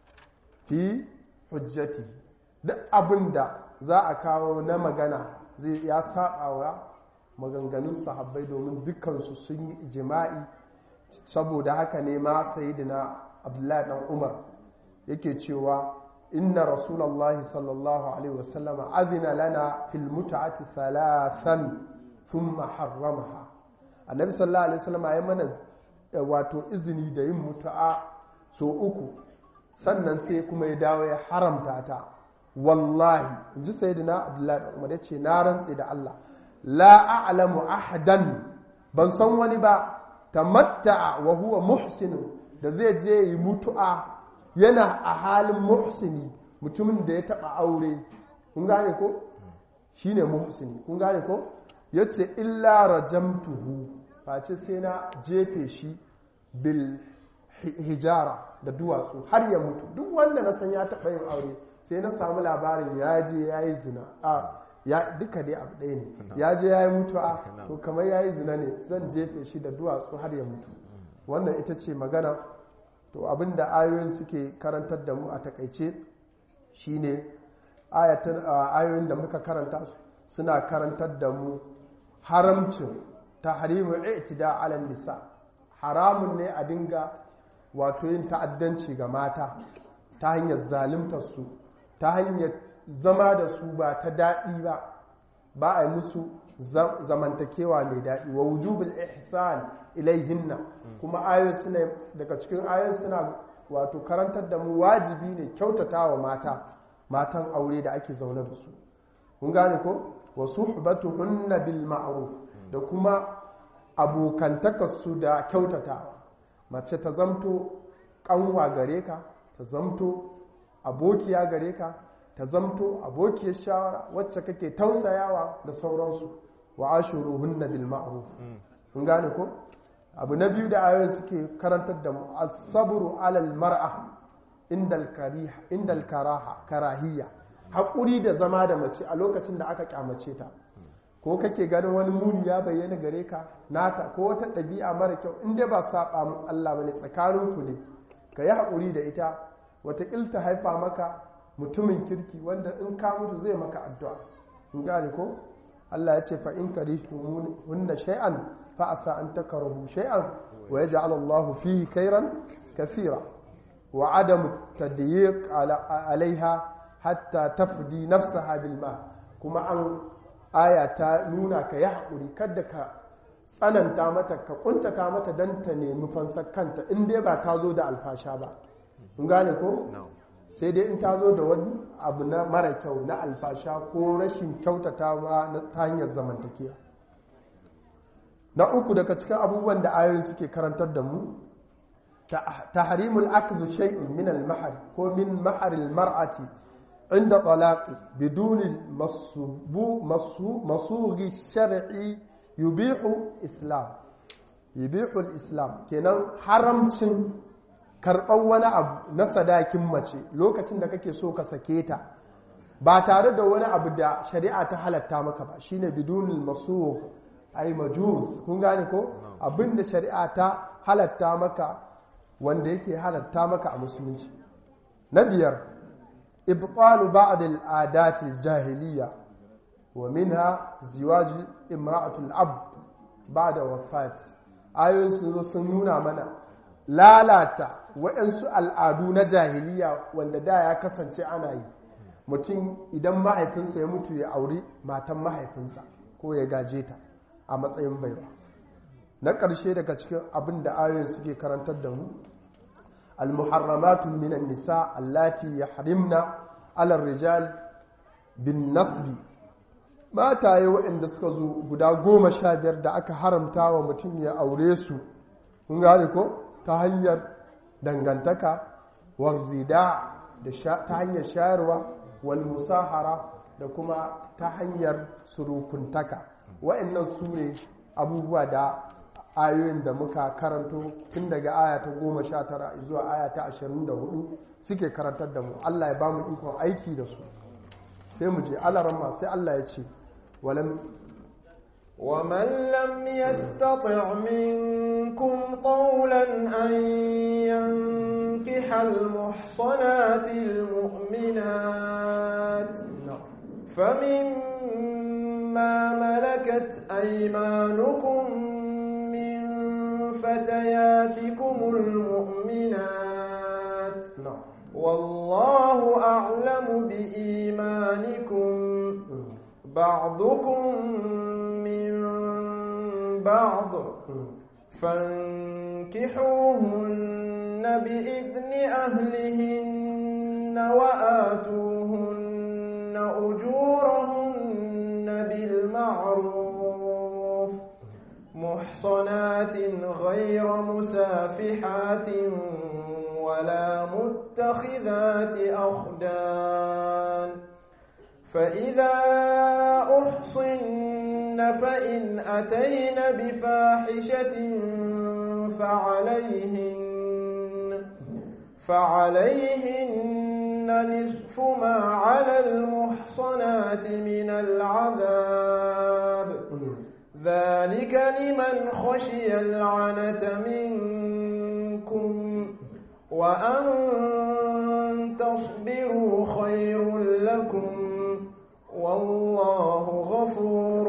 fi hujjati duk abin da za a kawo na magana zai ya saba wa maganganun sahabbai domin dukkansu sun yi ijima'i saboda haka ne ma sayidina abdullahi dan umar yake cewa inna rasulallah sallallahu alaihi wasallam azina lana fil mut'ati thalathan thumma harramaha annabi sallallahu alaihi wasallam ya mana wato izini da yin mutu'a so uku sannan sai kuma ya dawo ya haramta ta wallahi in ji sayidina abdullahi dan umar yace na rantse da Allah la a'lamu ahadan ban san wani ba tamatta'a wa huwa muhsin da zai je yi mutu'a yana a halin muhsini mutumin da ya taba aure kun gane ko shine muhsini kun gane ko yace illa rajamtuhu face sai na jefe shi bil hijara da duwatsu har ya mutu duk wanda na san ya taba yin aure sai na samu labarin ya je ya yi zina a ya duka dai abu ɗaya ne ya je ya yi mutuwa to kamar ya yi zina ne zan jefe shi da duwatsu har ya mutu wannan ita ce magana to abinda ayoyin suke karantar da mu a takaice shine ayoyin da muka karanta suna karantar da mu haramcin tahrimu i'tida ala nisa haramun ne a dinga wato yin ta'addanci ga mata ta hanyar zaluntar su ta hanyar zama da su ba ta daɗi ba ba a yi musu zamantakewa mai daɗi wa wujubul ihsan ilaihinna kuma ayoyin suna daga cikin ayoyin suna wato karantar da mu wajibi ne kyautata wa mata matan aure da ake zaune da su kun gane ko wa suhbatuhunna bil ma'ruf da kuma abokantakarsu da kyautatawa mace ta zamto kanwa gare ka ta zamto abokiya gare ka ta zamto abokiyar shawara wacce kake tausayawa da sauransu wa ashuruhunna bil ma'ruf kun gane ko abu na biyu da ayoyin suke karantar da mu as-sabru alal mar'a indal kariha indal karaha karahiyya hakuri da zama da mace a lokacin da aka kyamace ta ko kake ganin wani muni ya bayyana gare ka nata ko wata ɗabi'a mara kyau in dai ba saba mun Allah bane tsakaninku ne ka yi hakuri da ita wata ta haifa maka mutumin kirki wanda in ka mutu zai maka addu'a in gane ko Allah ya ce fa in karihtum hunna shay'an fa asa an takrahu shay'an wa yaj'al Allah fihi khairan kathira wa adamu tadyiq alaiha hatta tafdi nafsaha bil ma kuma an aya ta nuna ka yi haƙuri kada ka tsananta mata ka kuntata mata don ta nemi fansar kanta in dai ba ta zo da alfasha ba in gane ko sai dai in ta zo da wani abu na mara kyau na alfasha ko rashin kyautatawa na ta hanyar zamantakewa na uku daga cikin abubuwan da ayoyin suke karantar da mu tahrimul akhdhu shay'in min al-mahr ko min mahr al-mar'ati inda talaqi bidun masughi shar'i yubihu islam yubihu al-islam kenan haramcin karɓar wani abu na sadakin mace lokacin da kake so ka sake ta ba tare da wani abu da shari'a ta halatta maka ba shine bidunul masugh ay majuz kun gane ko abinda shari'a ta halatta maka wanda yake halatta maka a musulunci na biyar ibtalu ba'd al-adat al-jahiliyya wa minha ziwaj imra'atul abd ba'da wafat ayoyin sun zo sun nuna mana lalata waɗansu al'adu na jahiliya wanda da ya kasance ana yi mutum idan mahaifinsa ya mutu ya auri matan mahaifinsa ko ya gaje ta a matsayin baiwa na ƙarshe daga cikin abin da ayoyin suke karantar da mu almuharramatun minan nisa allati yahrimna ala rijal bin nasbi mataye waɗanda suka zo guda goma sha biyar da aka haramta wa mutum ya aure su kun gane ko ta hanyar dangantaka warrida ta hanyar shayarwa wal musahara da kuma ta hanyar surukuntaka wa'annan su ne abubuwa da ayoyin da muka karanto tun daga aya ta goma sha tara zuwa aya ta ashirin da hudu suke karantar da mu Allah ya ba mu ikon aiki da su sai mu je alarama sai Allah ya ce walam ومن لم يستطع منكم طولا أن ينكح المحصنات المؤمنات فمما ملكت أيمانكم من فتياتكم المؤمنات والله أعلم بإيمانكم بعضكم من بعض فانكحوهن بإذن أهلهن وآتوهن أجورهن بالمعروف محصنات غير مسافحات ولا متخذات أخدان فإذا أحصن فإن أتين بفاحشة فعليهن فعليهن نصف ما على المحصنات من العذاب ذلك لمن خشي العنة منكم وأن تصبروا خير لكم والله غفور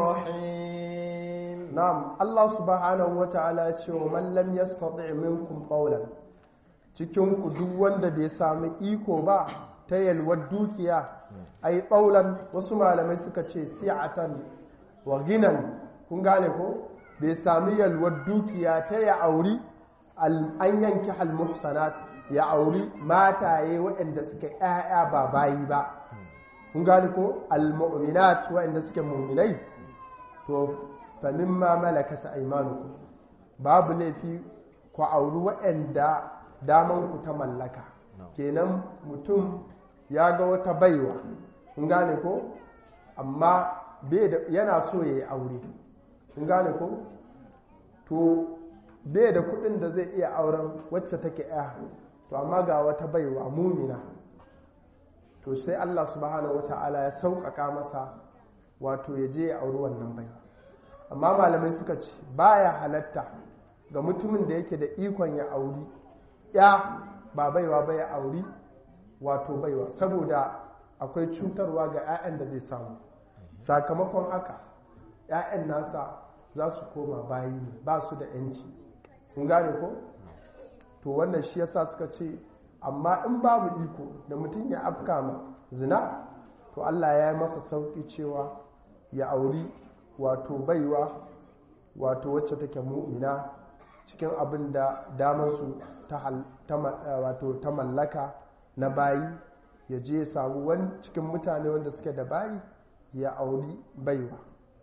رحيم نعم الله سبحانه وتعالى يقول من لم يستطع منكم قولا cikin ku duk wanda bai sami iko ba ta yalwar dukiya ai tsaulan wasu malamai suka ce si'atan wa ginan kun gane ko bai sami yalwar dukiya ta ya auri an yanki almuhsanat ya auri mataye waɗanda suka ‘ya'ya ba bayi ba kun gani ko almu'minat waɗanda suke mu'minai to fa mimma malakata aymanukum babu laifi ku auri waɗanda daman ku ta mallaka kenan mutum ya ga wata baiwa kun gane ko amma yana so ya yi aure kun gane ko to bai da kudin da zai iya auren wacce take ya to amma ga wata baiwa mumina to sai Allah subhanahu wata'ala ya sauƙaƙa masa wato ya je ya auri wannan baiwa amma malamai suka ce baya halatta ga mutumin da yake da ikon ya auri ya ba baiwa ba ya auri wato baiwa saboda akwai cutarwa ga 'ya'yan da zai samu sakamakon haka 'ya'yan nasa za su koma bayi ne ba su da 'yanci kun gane ko to wannan shi yasa suka ce amma in babu iko da mutum ya afka ma zina to Allah ya yi masa sauki cewa ya auri wato baiwa wato wacce take mu'mina cikin abin da damansu ta mallaka na bayi ya je ya samu wani cikin mutane wanda suke da bayi ya auri baiwa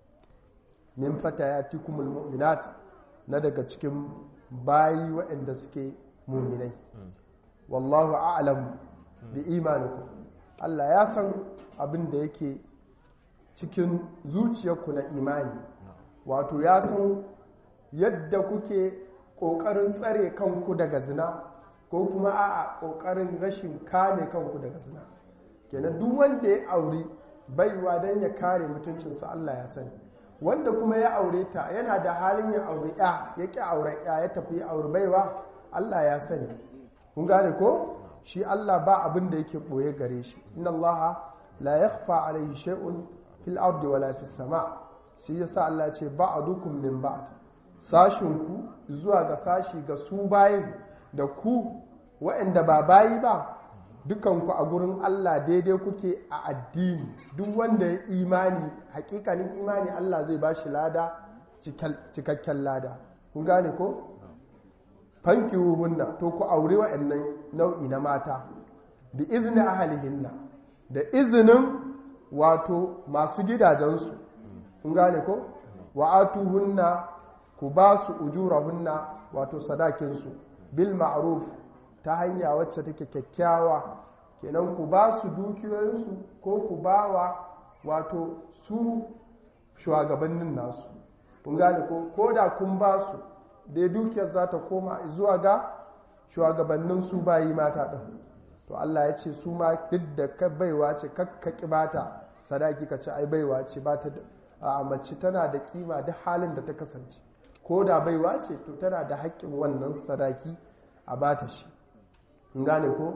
min fata ya ti kumul mu'minat na daga cikin bayi waɗanda suke muminai wallahu a'lam bi imanikum Allah ya san abin da yake cikin zuciyarku na imani wato ya san yadda kuke ƙoƙarin tsare kanku daga zina ko kuma a ƙoƙarin rashin kame kanku daga zina kenan duk wanda ya auri baiwa don ya kare mutuncinsa Allah ya sani wanda kuma ya aure ta yana da halin ya aure ya ya ƙi aure ya ya tafi aure baiwa Allah ya sani kun gane ko shi Allah ba abin da yake ɓoye gare shi inna Allah la yakhfa alayhi shay'un fil ardi wala fis sama shi yasa Allah ce ba'dukum min ba'd sashin ku zuwa ga sashi ga su bayin da ku waɗanda ba bayi ba dukanku a gurin Allah daidai kuke a addini duk wanda ya imani hakikanin imani Allah zai ba shi lada cikakken lada kun gane ko fanki hunna to ku aure wa'annan nau'i na mata da izini ahalihinna da izinin wato masu gidajensu kun gane ko wa'atu hunna ku ba su ujurahunna wato sadakinsu bil ma'ruf ta hanya wacce take kyakkyawa kenan ku ba su dukiyoyinsu ko ku ba wa wato su shugabannin nasu kun gane ko ko da kun ba su dai dukiyar za ta koma zuwa ga shugabannin su bayi mata ɗin to Allah ya ce su ma duk da ka baiwa ce kakkaki bata sadaki ka ce ai baiwa ce ba ta a mace tana da kima duk halin da ta kasance ko da baiwa ce to tana da haƙƙin wannan sadaki a bata shi gane ko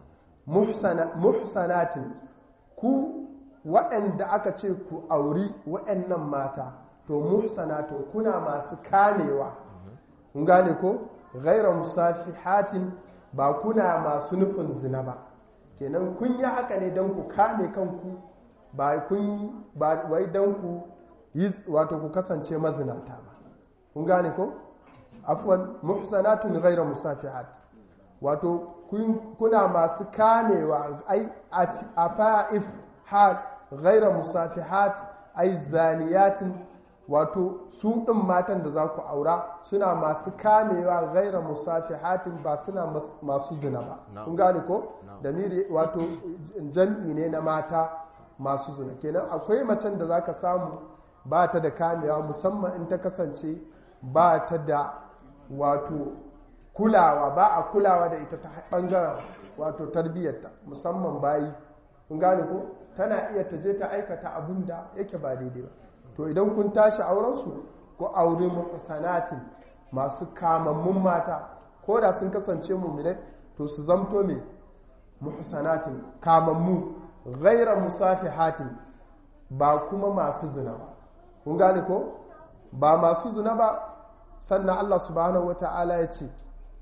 muhsanatin ku waɗanda aka ce ku auri waɗannan mata to muhsanatun kuna masu kamewa gane ko gaira musafihatin ba kuna masu nufin zina ba kenan kun yi haka ne don ku kame kanku ba kun ba wai don ku yi wato ku kasance mazinata ba kun gane ko afwan muhsanatun gaira musafihat wato kuna masu kamewa ai afa'if hal ghaira musafihat ai zaniyatin wato su ɗin matan da za ku aura suna masu kamewa gaira musafihatin ba suna masu zina ba kun gane ko da miri wato jam'i ne na mata masu zina kenan akwai macen da za ka samu ba ta da kamewa musamman in ta kasance ba ta da wato kulawa ba a kulawa da ita ta bangaren wato tarbiyyarta musamman bayi kun gane ko tana iya ta je ta aikata abin da yake ba daidai ba to idan kun tashi aurensu ko aure muhsanatin masu kamammun mata ko da sun kasance mummune to su zamto me muhsanatin kamammu ghaira musafihatin ba kuma masu zina ba kun gane ko ba masu zina ba sannan Allah subhanahu wata'ala ya ce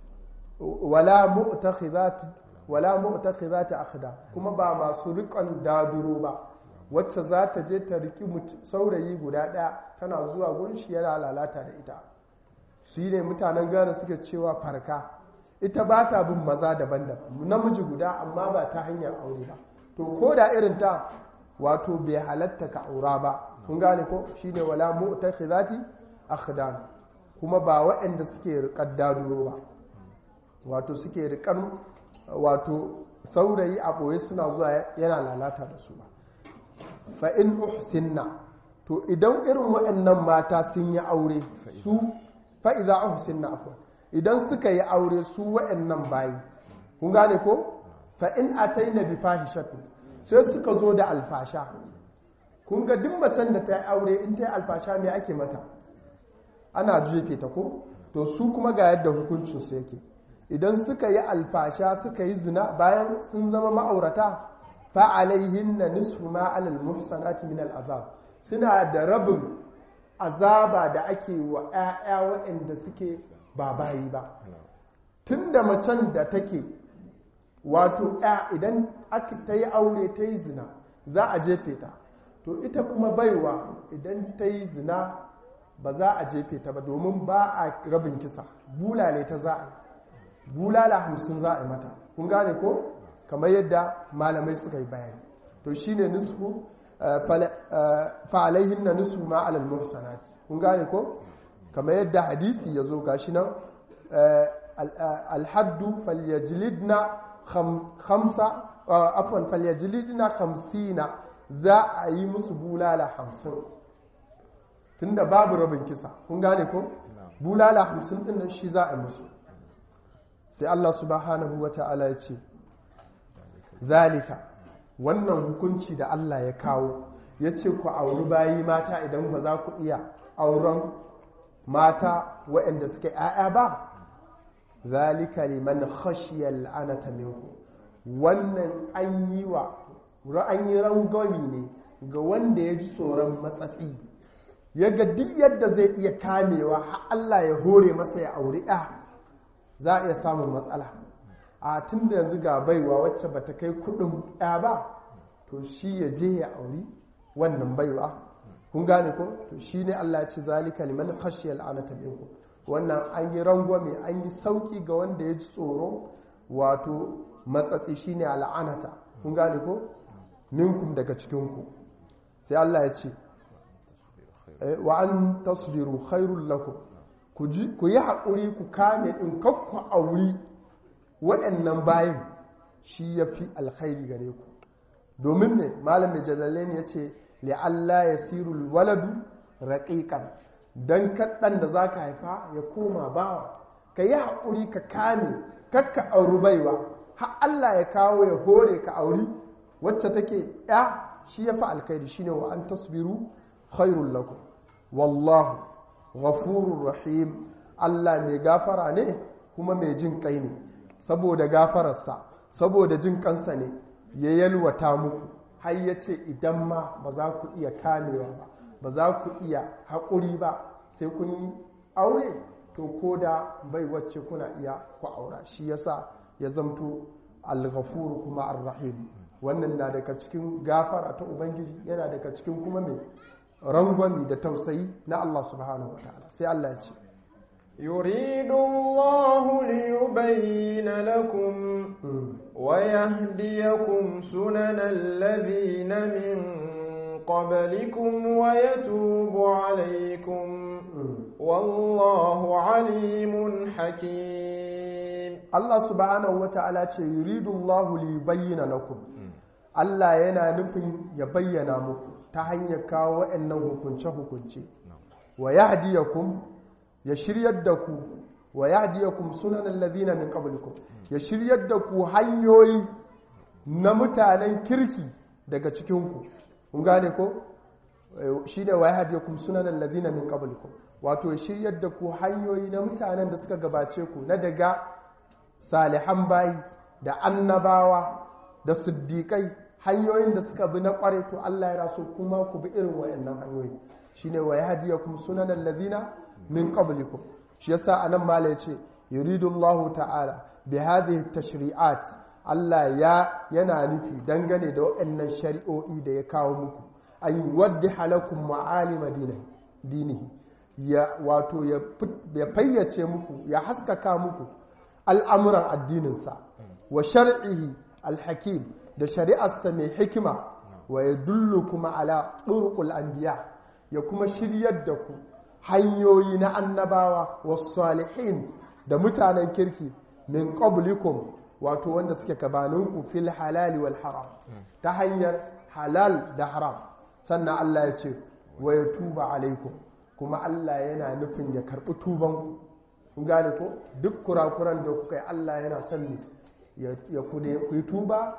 wala mu'takhizat wala mu'takhizat akhda kuma ba masu riƙon daduro ba wacce za ta je ta riki saurayi guda ɗaya tana zuwa gurin shi yana lalata da ita su ne mutanen gane suke cewa farka ita ba ta bin maza daban-daban namiji guda amma ba ta hanyar aure ba to ko da irin ta wato bai halatta ka aura ba kun gane ko shine wala mu'takhizati akhdan kuma ba waɗanda suke riƙar daduro ba wato suke riƙar wato saurayi a ɓoye suna zuwa yana lalata da su ba fa'in uhsinna to idan irin waɗannan mata sun yi aure su fa'iza uhsinna afon idan suka yi aure su waɗannan bayi kun gane ko fa'in a ta yi na bi fahishatu sai suka zo da alfasha kun ga duk macen da ta yi aure in ta yi alfasha mai ake mata ana jefe ta ko to su kuma ga yadda hukuncinsu yake idan suka yi alfasha suka yi zina bayan sun zama ma'aurata fa'alaihin na nisfu ma'alal muhsanati min al'azab suna da rabin azaba da ake wa ‘ya'ya waɗanda suke ba bayi ba tun da macen da take wato ‘ya idan ta yi aure ta yi zina za a jefe ta to ita kuma baiwa idan ta yi zina ba za a jefe ta ba domin ba a rabin kisa bulale ta za a bulala hamsin za a yi mata kun gane ko kamar yadda malamai suka yi bayani to shine nisfu fa alaihinna nisfu ma alal muhsanat kun gane ko kamar yadda hadisi ya zo gashi nan alhaddu falyajlidna khamsa afwan falyajlidna khamsina za a yi musu bulala hamsin tunda babu rabin kisa kun gane ko bulala hamsin din nan shi za a musu sai Allah subhanahu wa ta'ala ya ce zalika wannan hukunci da Allah ya kawo ya ce ku auri bayi mata idan ba za ku iya auren mata waɗanda suka ‘ya'ya ba zalika liman khashiyar la'anata minku wannan an yi wa an yi rangwami ne ga wanda ya ji tsoron matsatsi ya ga duk yadda zai iya kamewa har Allah ya hore masa ya auri ‘ya za a iya samun matsala a tun da yanzu ga baiwa wacce ba ta kai kudin ‘ya ba to shi ya je ya auri wannan baiwa kun gane ko to shi ne Allah ya ce zalika liman khashiyal anata minkum wannan an yi rangwame an yi sauki ga wanda ya ji tsoro wato matsatsi shine al'anata kun gane ko minkum daga cikinku sai Allah ya ce wa an tasbiru khairul lakum ku yi haƙuri ku kame in kakku auri waɗannan bayan shi ya fi alkhairi gare ku domin ne malam mai jalalain ya ce li'alla ya sirul waladu raƙiƙan don kaɗan da za ka haifa ya koma bawa ka yi haƙuri ka kame kakka auri baiwa har Allah ya kawo ya hore ka auri wacce take ya shi ya fi alkhairi shine wa an tasbiru khairul lakum wallahu ghafurur rahim Allah mai gafara ne kuma mai jin kai ne saboda gafararsa saboda jin kansa ne ya yalwata muku har ya ce idan ma ba za ku iya kamewa ba ba za ku iya haƙuri ba sai kun yi aure to ko da bai wacce kuna iya ku aura shi yasa ya zamto al-ghafur kuma ar-rahim wannan na daga cikin gafara ta ubangiji yana daga cikin kuma mai rangwami da tausayi na Allah subhanahu wa ta'ala sai Allah ya ce يريد الله ليبين لكم ويهديكم سنن الذين من قبلكم ويتوب عليكم والله عليم حكيم Allah subhanahu wa ta'ala ce yuridu Allah li bayyana lakum Allah yana nufin ya bayyana muku ta hanyar kawo waɗannan hukunce-hukunce wa yahdiyakum ya shiryar da ku wa yahdiyakum sunanan ladina min qablikum ya shiryar da ku hanyoyi na mutanen kirki daga cikin ku kun gane ko shine wa yahdiyakum sunanan ladina min qablikum wato ya shiryar da ku hanyoyi na mutanen da suka gabace ku na daga salihan bayi da annabawa da siddiƙai hanyoyin da suka bi na ƙware to Allah ya raso kuma ku bi irin wayannan hanyoyi shine wa yahdiyakum sunanan ladina min qablikum shi yasa anan mala yace yuridu Allah ta'ala bi hadhihi tashri'at Allah ya yana nufi dangane da waɗannan shari'o'i da ya kawo muku an yuwaddiha lakum ma'alima dinihi ya wato ya fayyace muku ya haskaka muku al'amuran addininsa wa shar'ihi alhakim da shari'arsa mai hikima wa ya dullu kuma ala ɗurƙul anbiya ya kuma shiryar da ku hanyoyi na annabawa wa salihin da mutanen kirki min qablikum wato wanda suke gabaninku fil halali wal haram ta hanyar halal da haram sannan Allah ya ce wa ya tuba alaikum kuma Allah yana nufin ya karɓi tubanku kun gane ko duk kurakuran da kuka yi Allah yana son ne ya ku yi tuba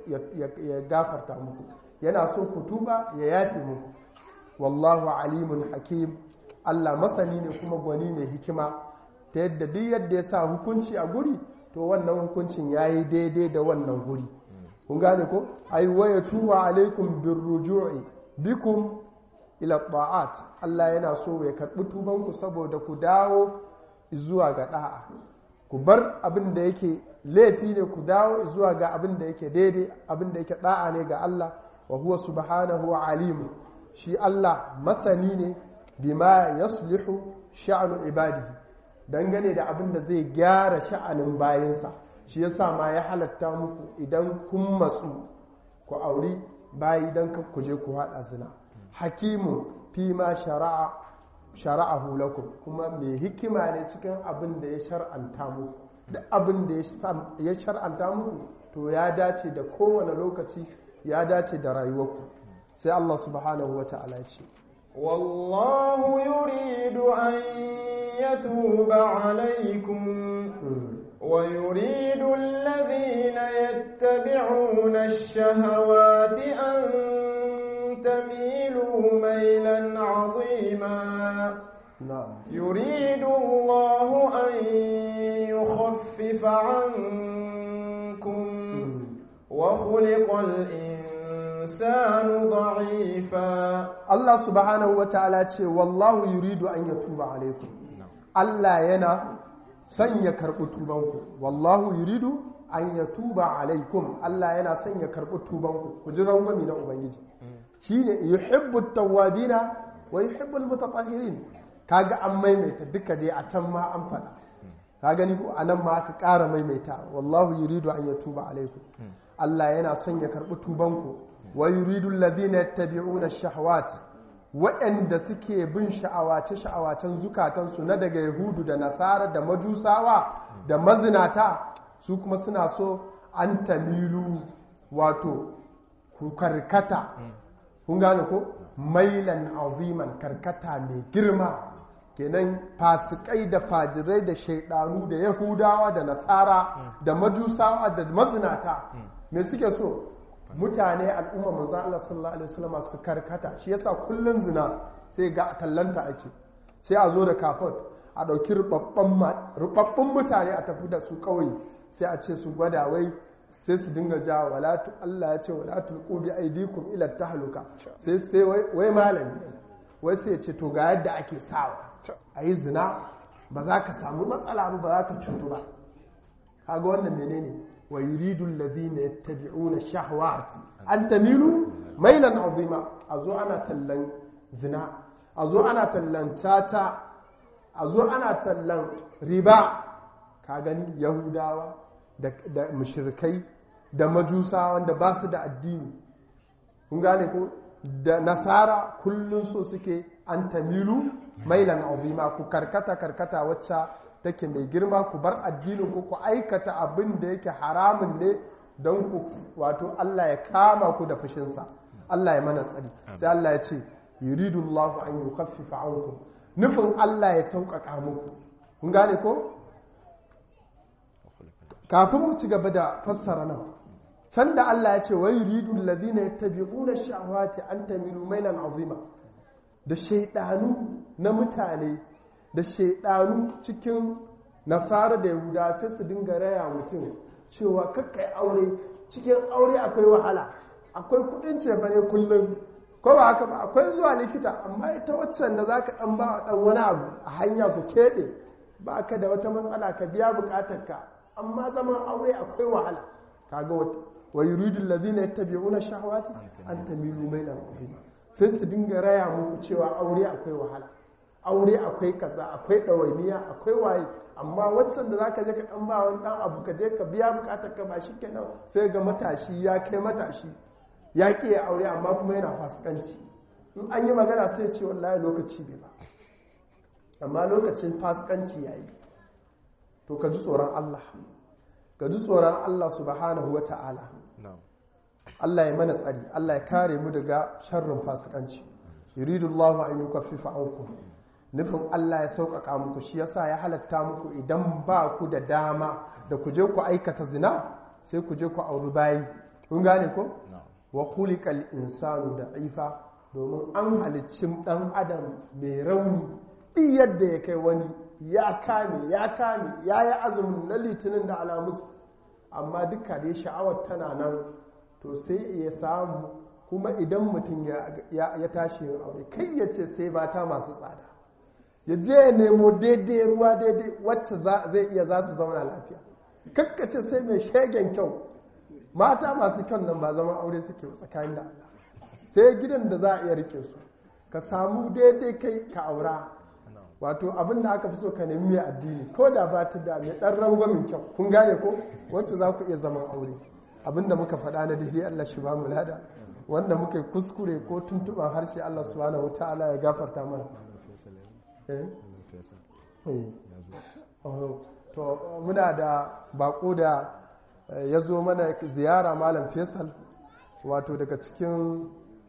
ya gafarta muku yana so ku tuba ya yafi muku wallahu alimun hakim Allah masani ne kuma gwani ne hikima ta yadda duk yadda ya sa hukunci a guri to wannan hukuncin ya yi daidai da wannan guri kun gane ko ai waya tuba alaikum birruju'i bikum ila ta'at Allah yana so ya karbi tubanku saboda ku dawo zuwa ga da'a ku bar abin da yake laifi ne ku dawo zuwa ga abin da yake daidai abin da yake da'a ne ga Allah wa huwa subhanahu alim shi Allah masani ne bima yaslihu sha'anu ibadihi dangane da abin da zai gyara sha'anin bayansa shi yasa ma ya halatta muku idan kun matsu ku auri bayi dan ku je ku haɗa zina hakimu fi ma shara'a shara'ahu lakum kuma mai hikima ne cikin abin da ya shar'anta muku da abin da ya shar'anta muku to ya dace da kowane lokaci ya dace da rayuwarku sai Allah subhanahu wata'ala ce والله يريد أن يتوب عليكم ويريد الذين يتبعون الشهوات أن تميلوا ميلا عظيما na'am يريد الله أن يخفف عنكم وخلق الإنسان ضعيفا Allah subhanahu wata'ala ce wallahu yuridu an yatuba alaikum Allah yana son ya karɓi tubanku wallahu yuridu an yatuba alaikum Allah yana son ya karɓi tubanku ku ji rangwami na ubangiji shine yuhibbu tawwabina wa yuhibbu almutatahhirin kaga an maimaita duka dai a can ma an faɗa ka gani ko anan ma aka ƙara maimaita wallahu yuridu an yatuba alaikum Allah yana son ya karɓi tubanku wa yuridu alladhina yattabi'una ash-shahawat waɗanda suke bin sha'awace sha'awacen zukatansu na daga yahudu da nasara da majusawa da mazinata su kuma suna so an tamilu wato ku karkata kun gane ko mailan aziman karkata mai girma kenan fasikai da fajirai da shaidanu da yahudawa da nasara da majusawa da mazinata me suke so mutane al'umma manzan Allah sallallahu alaihi wasallam su karkata shi yasa kullun zina sai ga tallanta ake sai a zo da kafot a ɗauki rubabbun mutane a tafi da su kawai sai a ce su gwada wai sai su dinga ja wala Allah ya ce wala tulqu bi aydikum ila tahluka sai sai wai malami wai sai ya ce to ga yadda ake sawa ayi zina ba za ka samu matsala ba ba za ka cutu ba kaga wannan menene wa yuridu alladhina yattabi'una shahawat an tamilu mailan azima azo ana tallan zina azo ana tallan caca azo ana tallan riba ka gani yahudawa da, da mushrikai da majusa wanda ba su da addini kun gane ko da nasara kullum so suke an tamilu mailan azima ku karkata karkata wacce take mai girma ku bar addinin ku ku aikata abin da yake haramun ne don ku wato Allah ya kama ku da fushinsa Allah ya mana tsari sai Allah ya ce yuridu Allah an yukaffifa ankum nufin Allah ya sauƙaƙa muku kun gane ko kafin mu ci gaba da fassara nan can da Allah ya ce wa yuridu alladhina yattabi'una shahawati an tamilu mailan azima da shaidanu na mutane da shaidanu cikin nasara da yahuda sai su dinga raya mutum cewa kakkai aure cikin aure akwai wahala akwai kudin cefane kullum ko ba haka ba akwai zuwa likita amma ita waccan da za ka dan ba dan wani abu a hanya ku keɓe ba ka da wata matsala ka biya bukatarka amma zaman aure akwai wahala kaga wata wa yuridu allazina yattabi'una shahawati an tamilu mailan azima sai su dinga raya muku cewa aure akwai wahala aure akwai kaza akwai ɗawainiya akwai waye amma waccan da zaka je ka ɗan ba wani ɗan abu ka je ka biya bukatar ka ba shi kenan sai ga matashi ya kai matashi ya ƙi ya aure amma kuma yana fasikanci in an yi magana sai ce wallahi lokaci bai ba amma lokacin fasikanci ya yi to ka ji tsoron Allah ka ji tsoron Allah subhanahu wa ta'ala Allah ya mana tsari Allah ya kare mu daga sharrin fasikanci yuridu Allahu an yukaffifa ankum nufin Allah ya sauƙaƙa muku shi yasa ya halatta muku idan ba ku da dama da ku je ku aikata zina sai ku je ku auri bayi kun gane ko wa khuliqal insanu da'ifa domin an halicci dan adam mai rauni duk yadda ya kai wani ya kame ya kame ya yi azumin na litinin da alamus amma duka dai sha'awar tana nan to sai ya samu kuma idan mutum ya tashi yin aure kai ya ce sai mata masu tsada ya je ya nemo daidai ruwa daidai wacce zai iya za su zauna lafiya kakkace sai mai shegen kyau mata masu kyau nan ba zama aure suke tsakanin da Allah sai gidan da za a iya rike su ka samu daidai kai ka aura wato abin da aka fi so ka nemi mai addini ko da ba ta da mai ɗan rangwamin kyau kun gane ko wacce za ku iya zaman aure abin da muka faɗa na daidai Allah shi ba mu lada wanda muka yi kuskure ko tuntuɓar harshe Allah subhanahu wa ta'ala ya gafarta mana to muna da bako da ya zo mana ziyara malam faisal wato daga cikin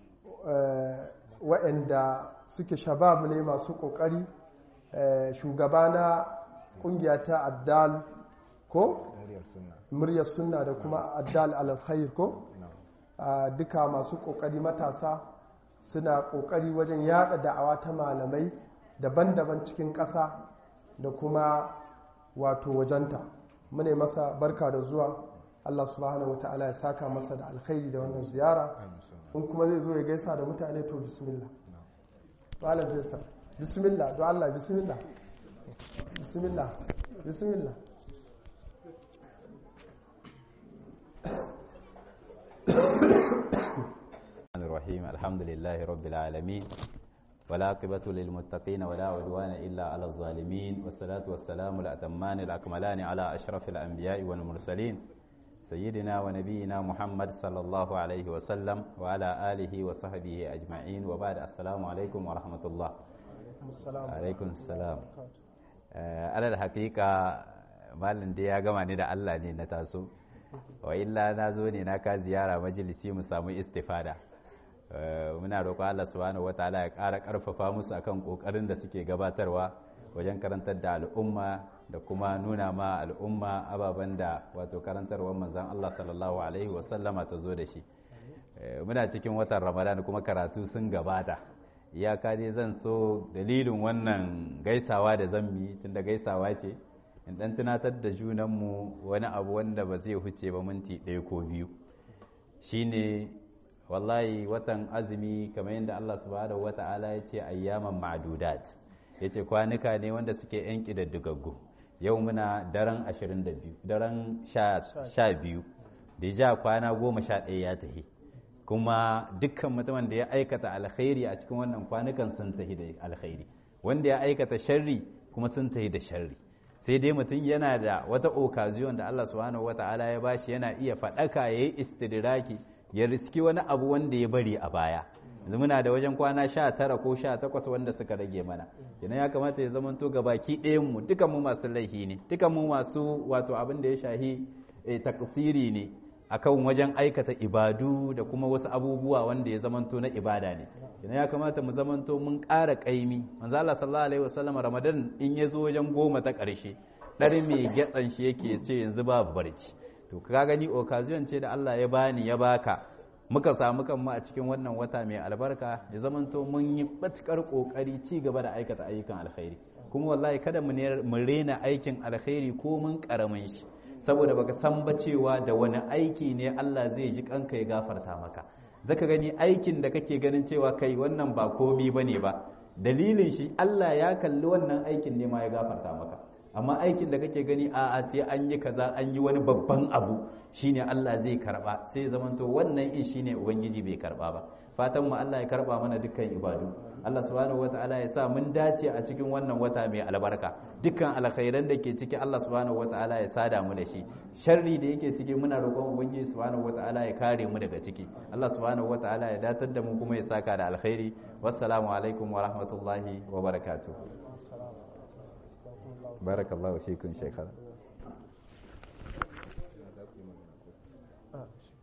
waɗanda suke shabab ne masu ƙoƙari shugaba na ƙungiya ta addal ko muryar sunna da kuma addal alkhair ko duka masu ƙoƙari matasa suna ƙoƙari wajen yada da'awa ta malamai daban-daban cikin ƙasa da kuma wato wajenta mune masa barka da zuwa Allah subhanahu wa ta'ala ya saka masa da alkhairi da wannan ziyara in kuma zai zo ya gaisa da mutane to bismillah malam faisal bismillah do Allah bismillah bismillah bismillah الرحيم الحمد لله رب العالمين والعاقبة للمتقين ولا عدوان إلا على الظالمين والصلاة والسلام الأتمان الأكملان على أشرف الأنبياء والمرسلين سيدنا ونبينا محمد صلى الله عليه وسلم وعلى آله وصحبه أجمعين وبعد السلام عليكم ورحمة الله عليكم السلام على الحقيقة malin da ya gama ni da Allah ne na taso wa illa na zo ne na ka ziyara majalisi mu samu istifada muna roƙo Allah subhanahu wataala ya ƙara ƙarfafa musu akan ƙoƙarin da suke gabatarwa wajen karantar da al'umma da kuma nuna ma al'umma ababen da wato karantarwar manzon Allah sallallahu alaihi wasallama ta zo da shi muna cikin watan Ramadan kuma karatu sun gabata iyaka dai zan so dalilin wannan gaisawa da zan yi tunda gaisawa ce in dan tunatar da junanmu wani abu wanda ba zai huce ba minti ɗaya ko biyu shine wallahi watan azumi kamar yadda Allah subhanahu wata'ala ya ce ayyaman ma'dudat ya ce kwanuka ne wanda suke yan ƙididdigaggu yau muna daren 22 daren 12 da ja kwana 11 ya tahi kuma dukkan mutumin da ya aikata alkhairi a cikin wannan kwanukan sun tahi da alkhairi wanda ya aikata sharri kuma sun tahi da sharri sai dai mutum yana da wata okaziyon da Allah subhanahu wata'ala ya bashi yana iya faɗaka ya yi istidraki ya riski wani abu wanda ya bari a baya yanzu muna da wajen kwana sha tara ko sha takwas wanda suka rage mana idan ya kamata ya zama to gabaki ɗayan mu dukan mu masu laifi ne dukan mu masu wato abin da ya shahi taksiri ne akan wajen aikata ibadu da kuma wasu abubuwa wanda ya zamanto na ibada ne idan ya kamata mu zamanto mun ƙara ƙaimi manzo Allah sallallahu alaihi wasallam Ramadan in ya zo wajen goma ta ƙarshe ɗari mai gyatsan shi yake ce yanzu babu barci to ka gani occasion ce da Allah ya bani ya baka muka samu kanmu a cikin wannan wata mai albarka ya zamanto mun yi matukar kokari ci gaba da aikata ayyukan alkhairi kuma wallahi kada mu rena aikin alkhairi ko mun karamin shi saboda baka san ba cewa da wani aiki ne Allah zai ji kanka ya gafarta maka zaka gani aikin da kake ganin cewa kai wannan ba komi bane ba dalilin shi Allah ya kalli wannan aikin ne ma ya gafarta maka amma aikin da kake gani a a sai an yi kaza an yi wani babban abu shine Allah zai karba sai ya zamanto wannan in shine ubangiji bai karba ba fatan mu Allah ya karba mana dukkan ibadu Allah subhanahu wataala ya sa mun dace a cikin wannan wata mai albarka dukkan alkhairan da ke ciki Allah subhanahu wataala ya sada mu da shi sharri da yake ciki muna roƙon ubangiji subhanahu wataala ya kare mu daga ciki Allah subhanahu wataala ya datar da mu kuma ya saka da alkhairi wassalamu alaikum wa rahmatullahi wa barakatuh barakallahu fikum shekara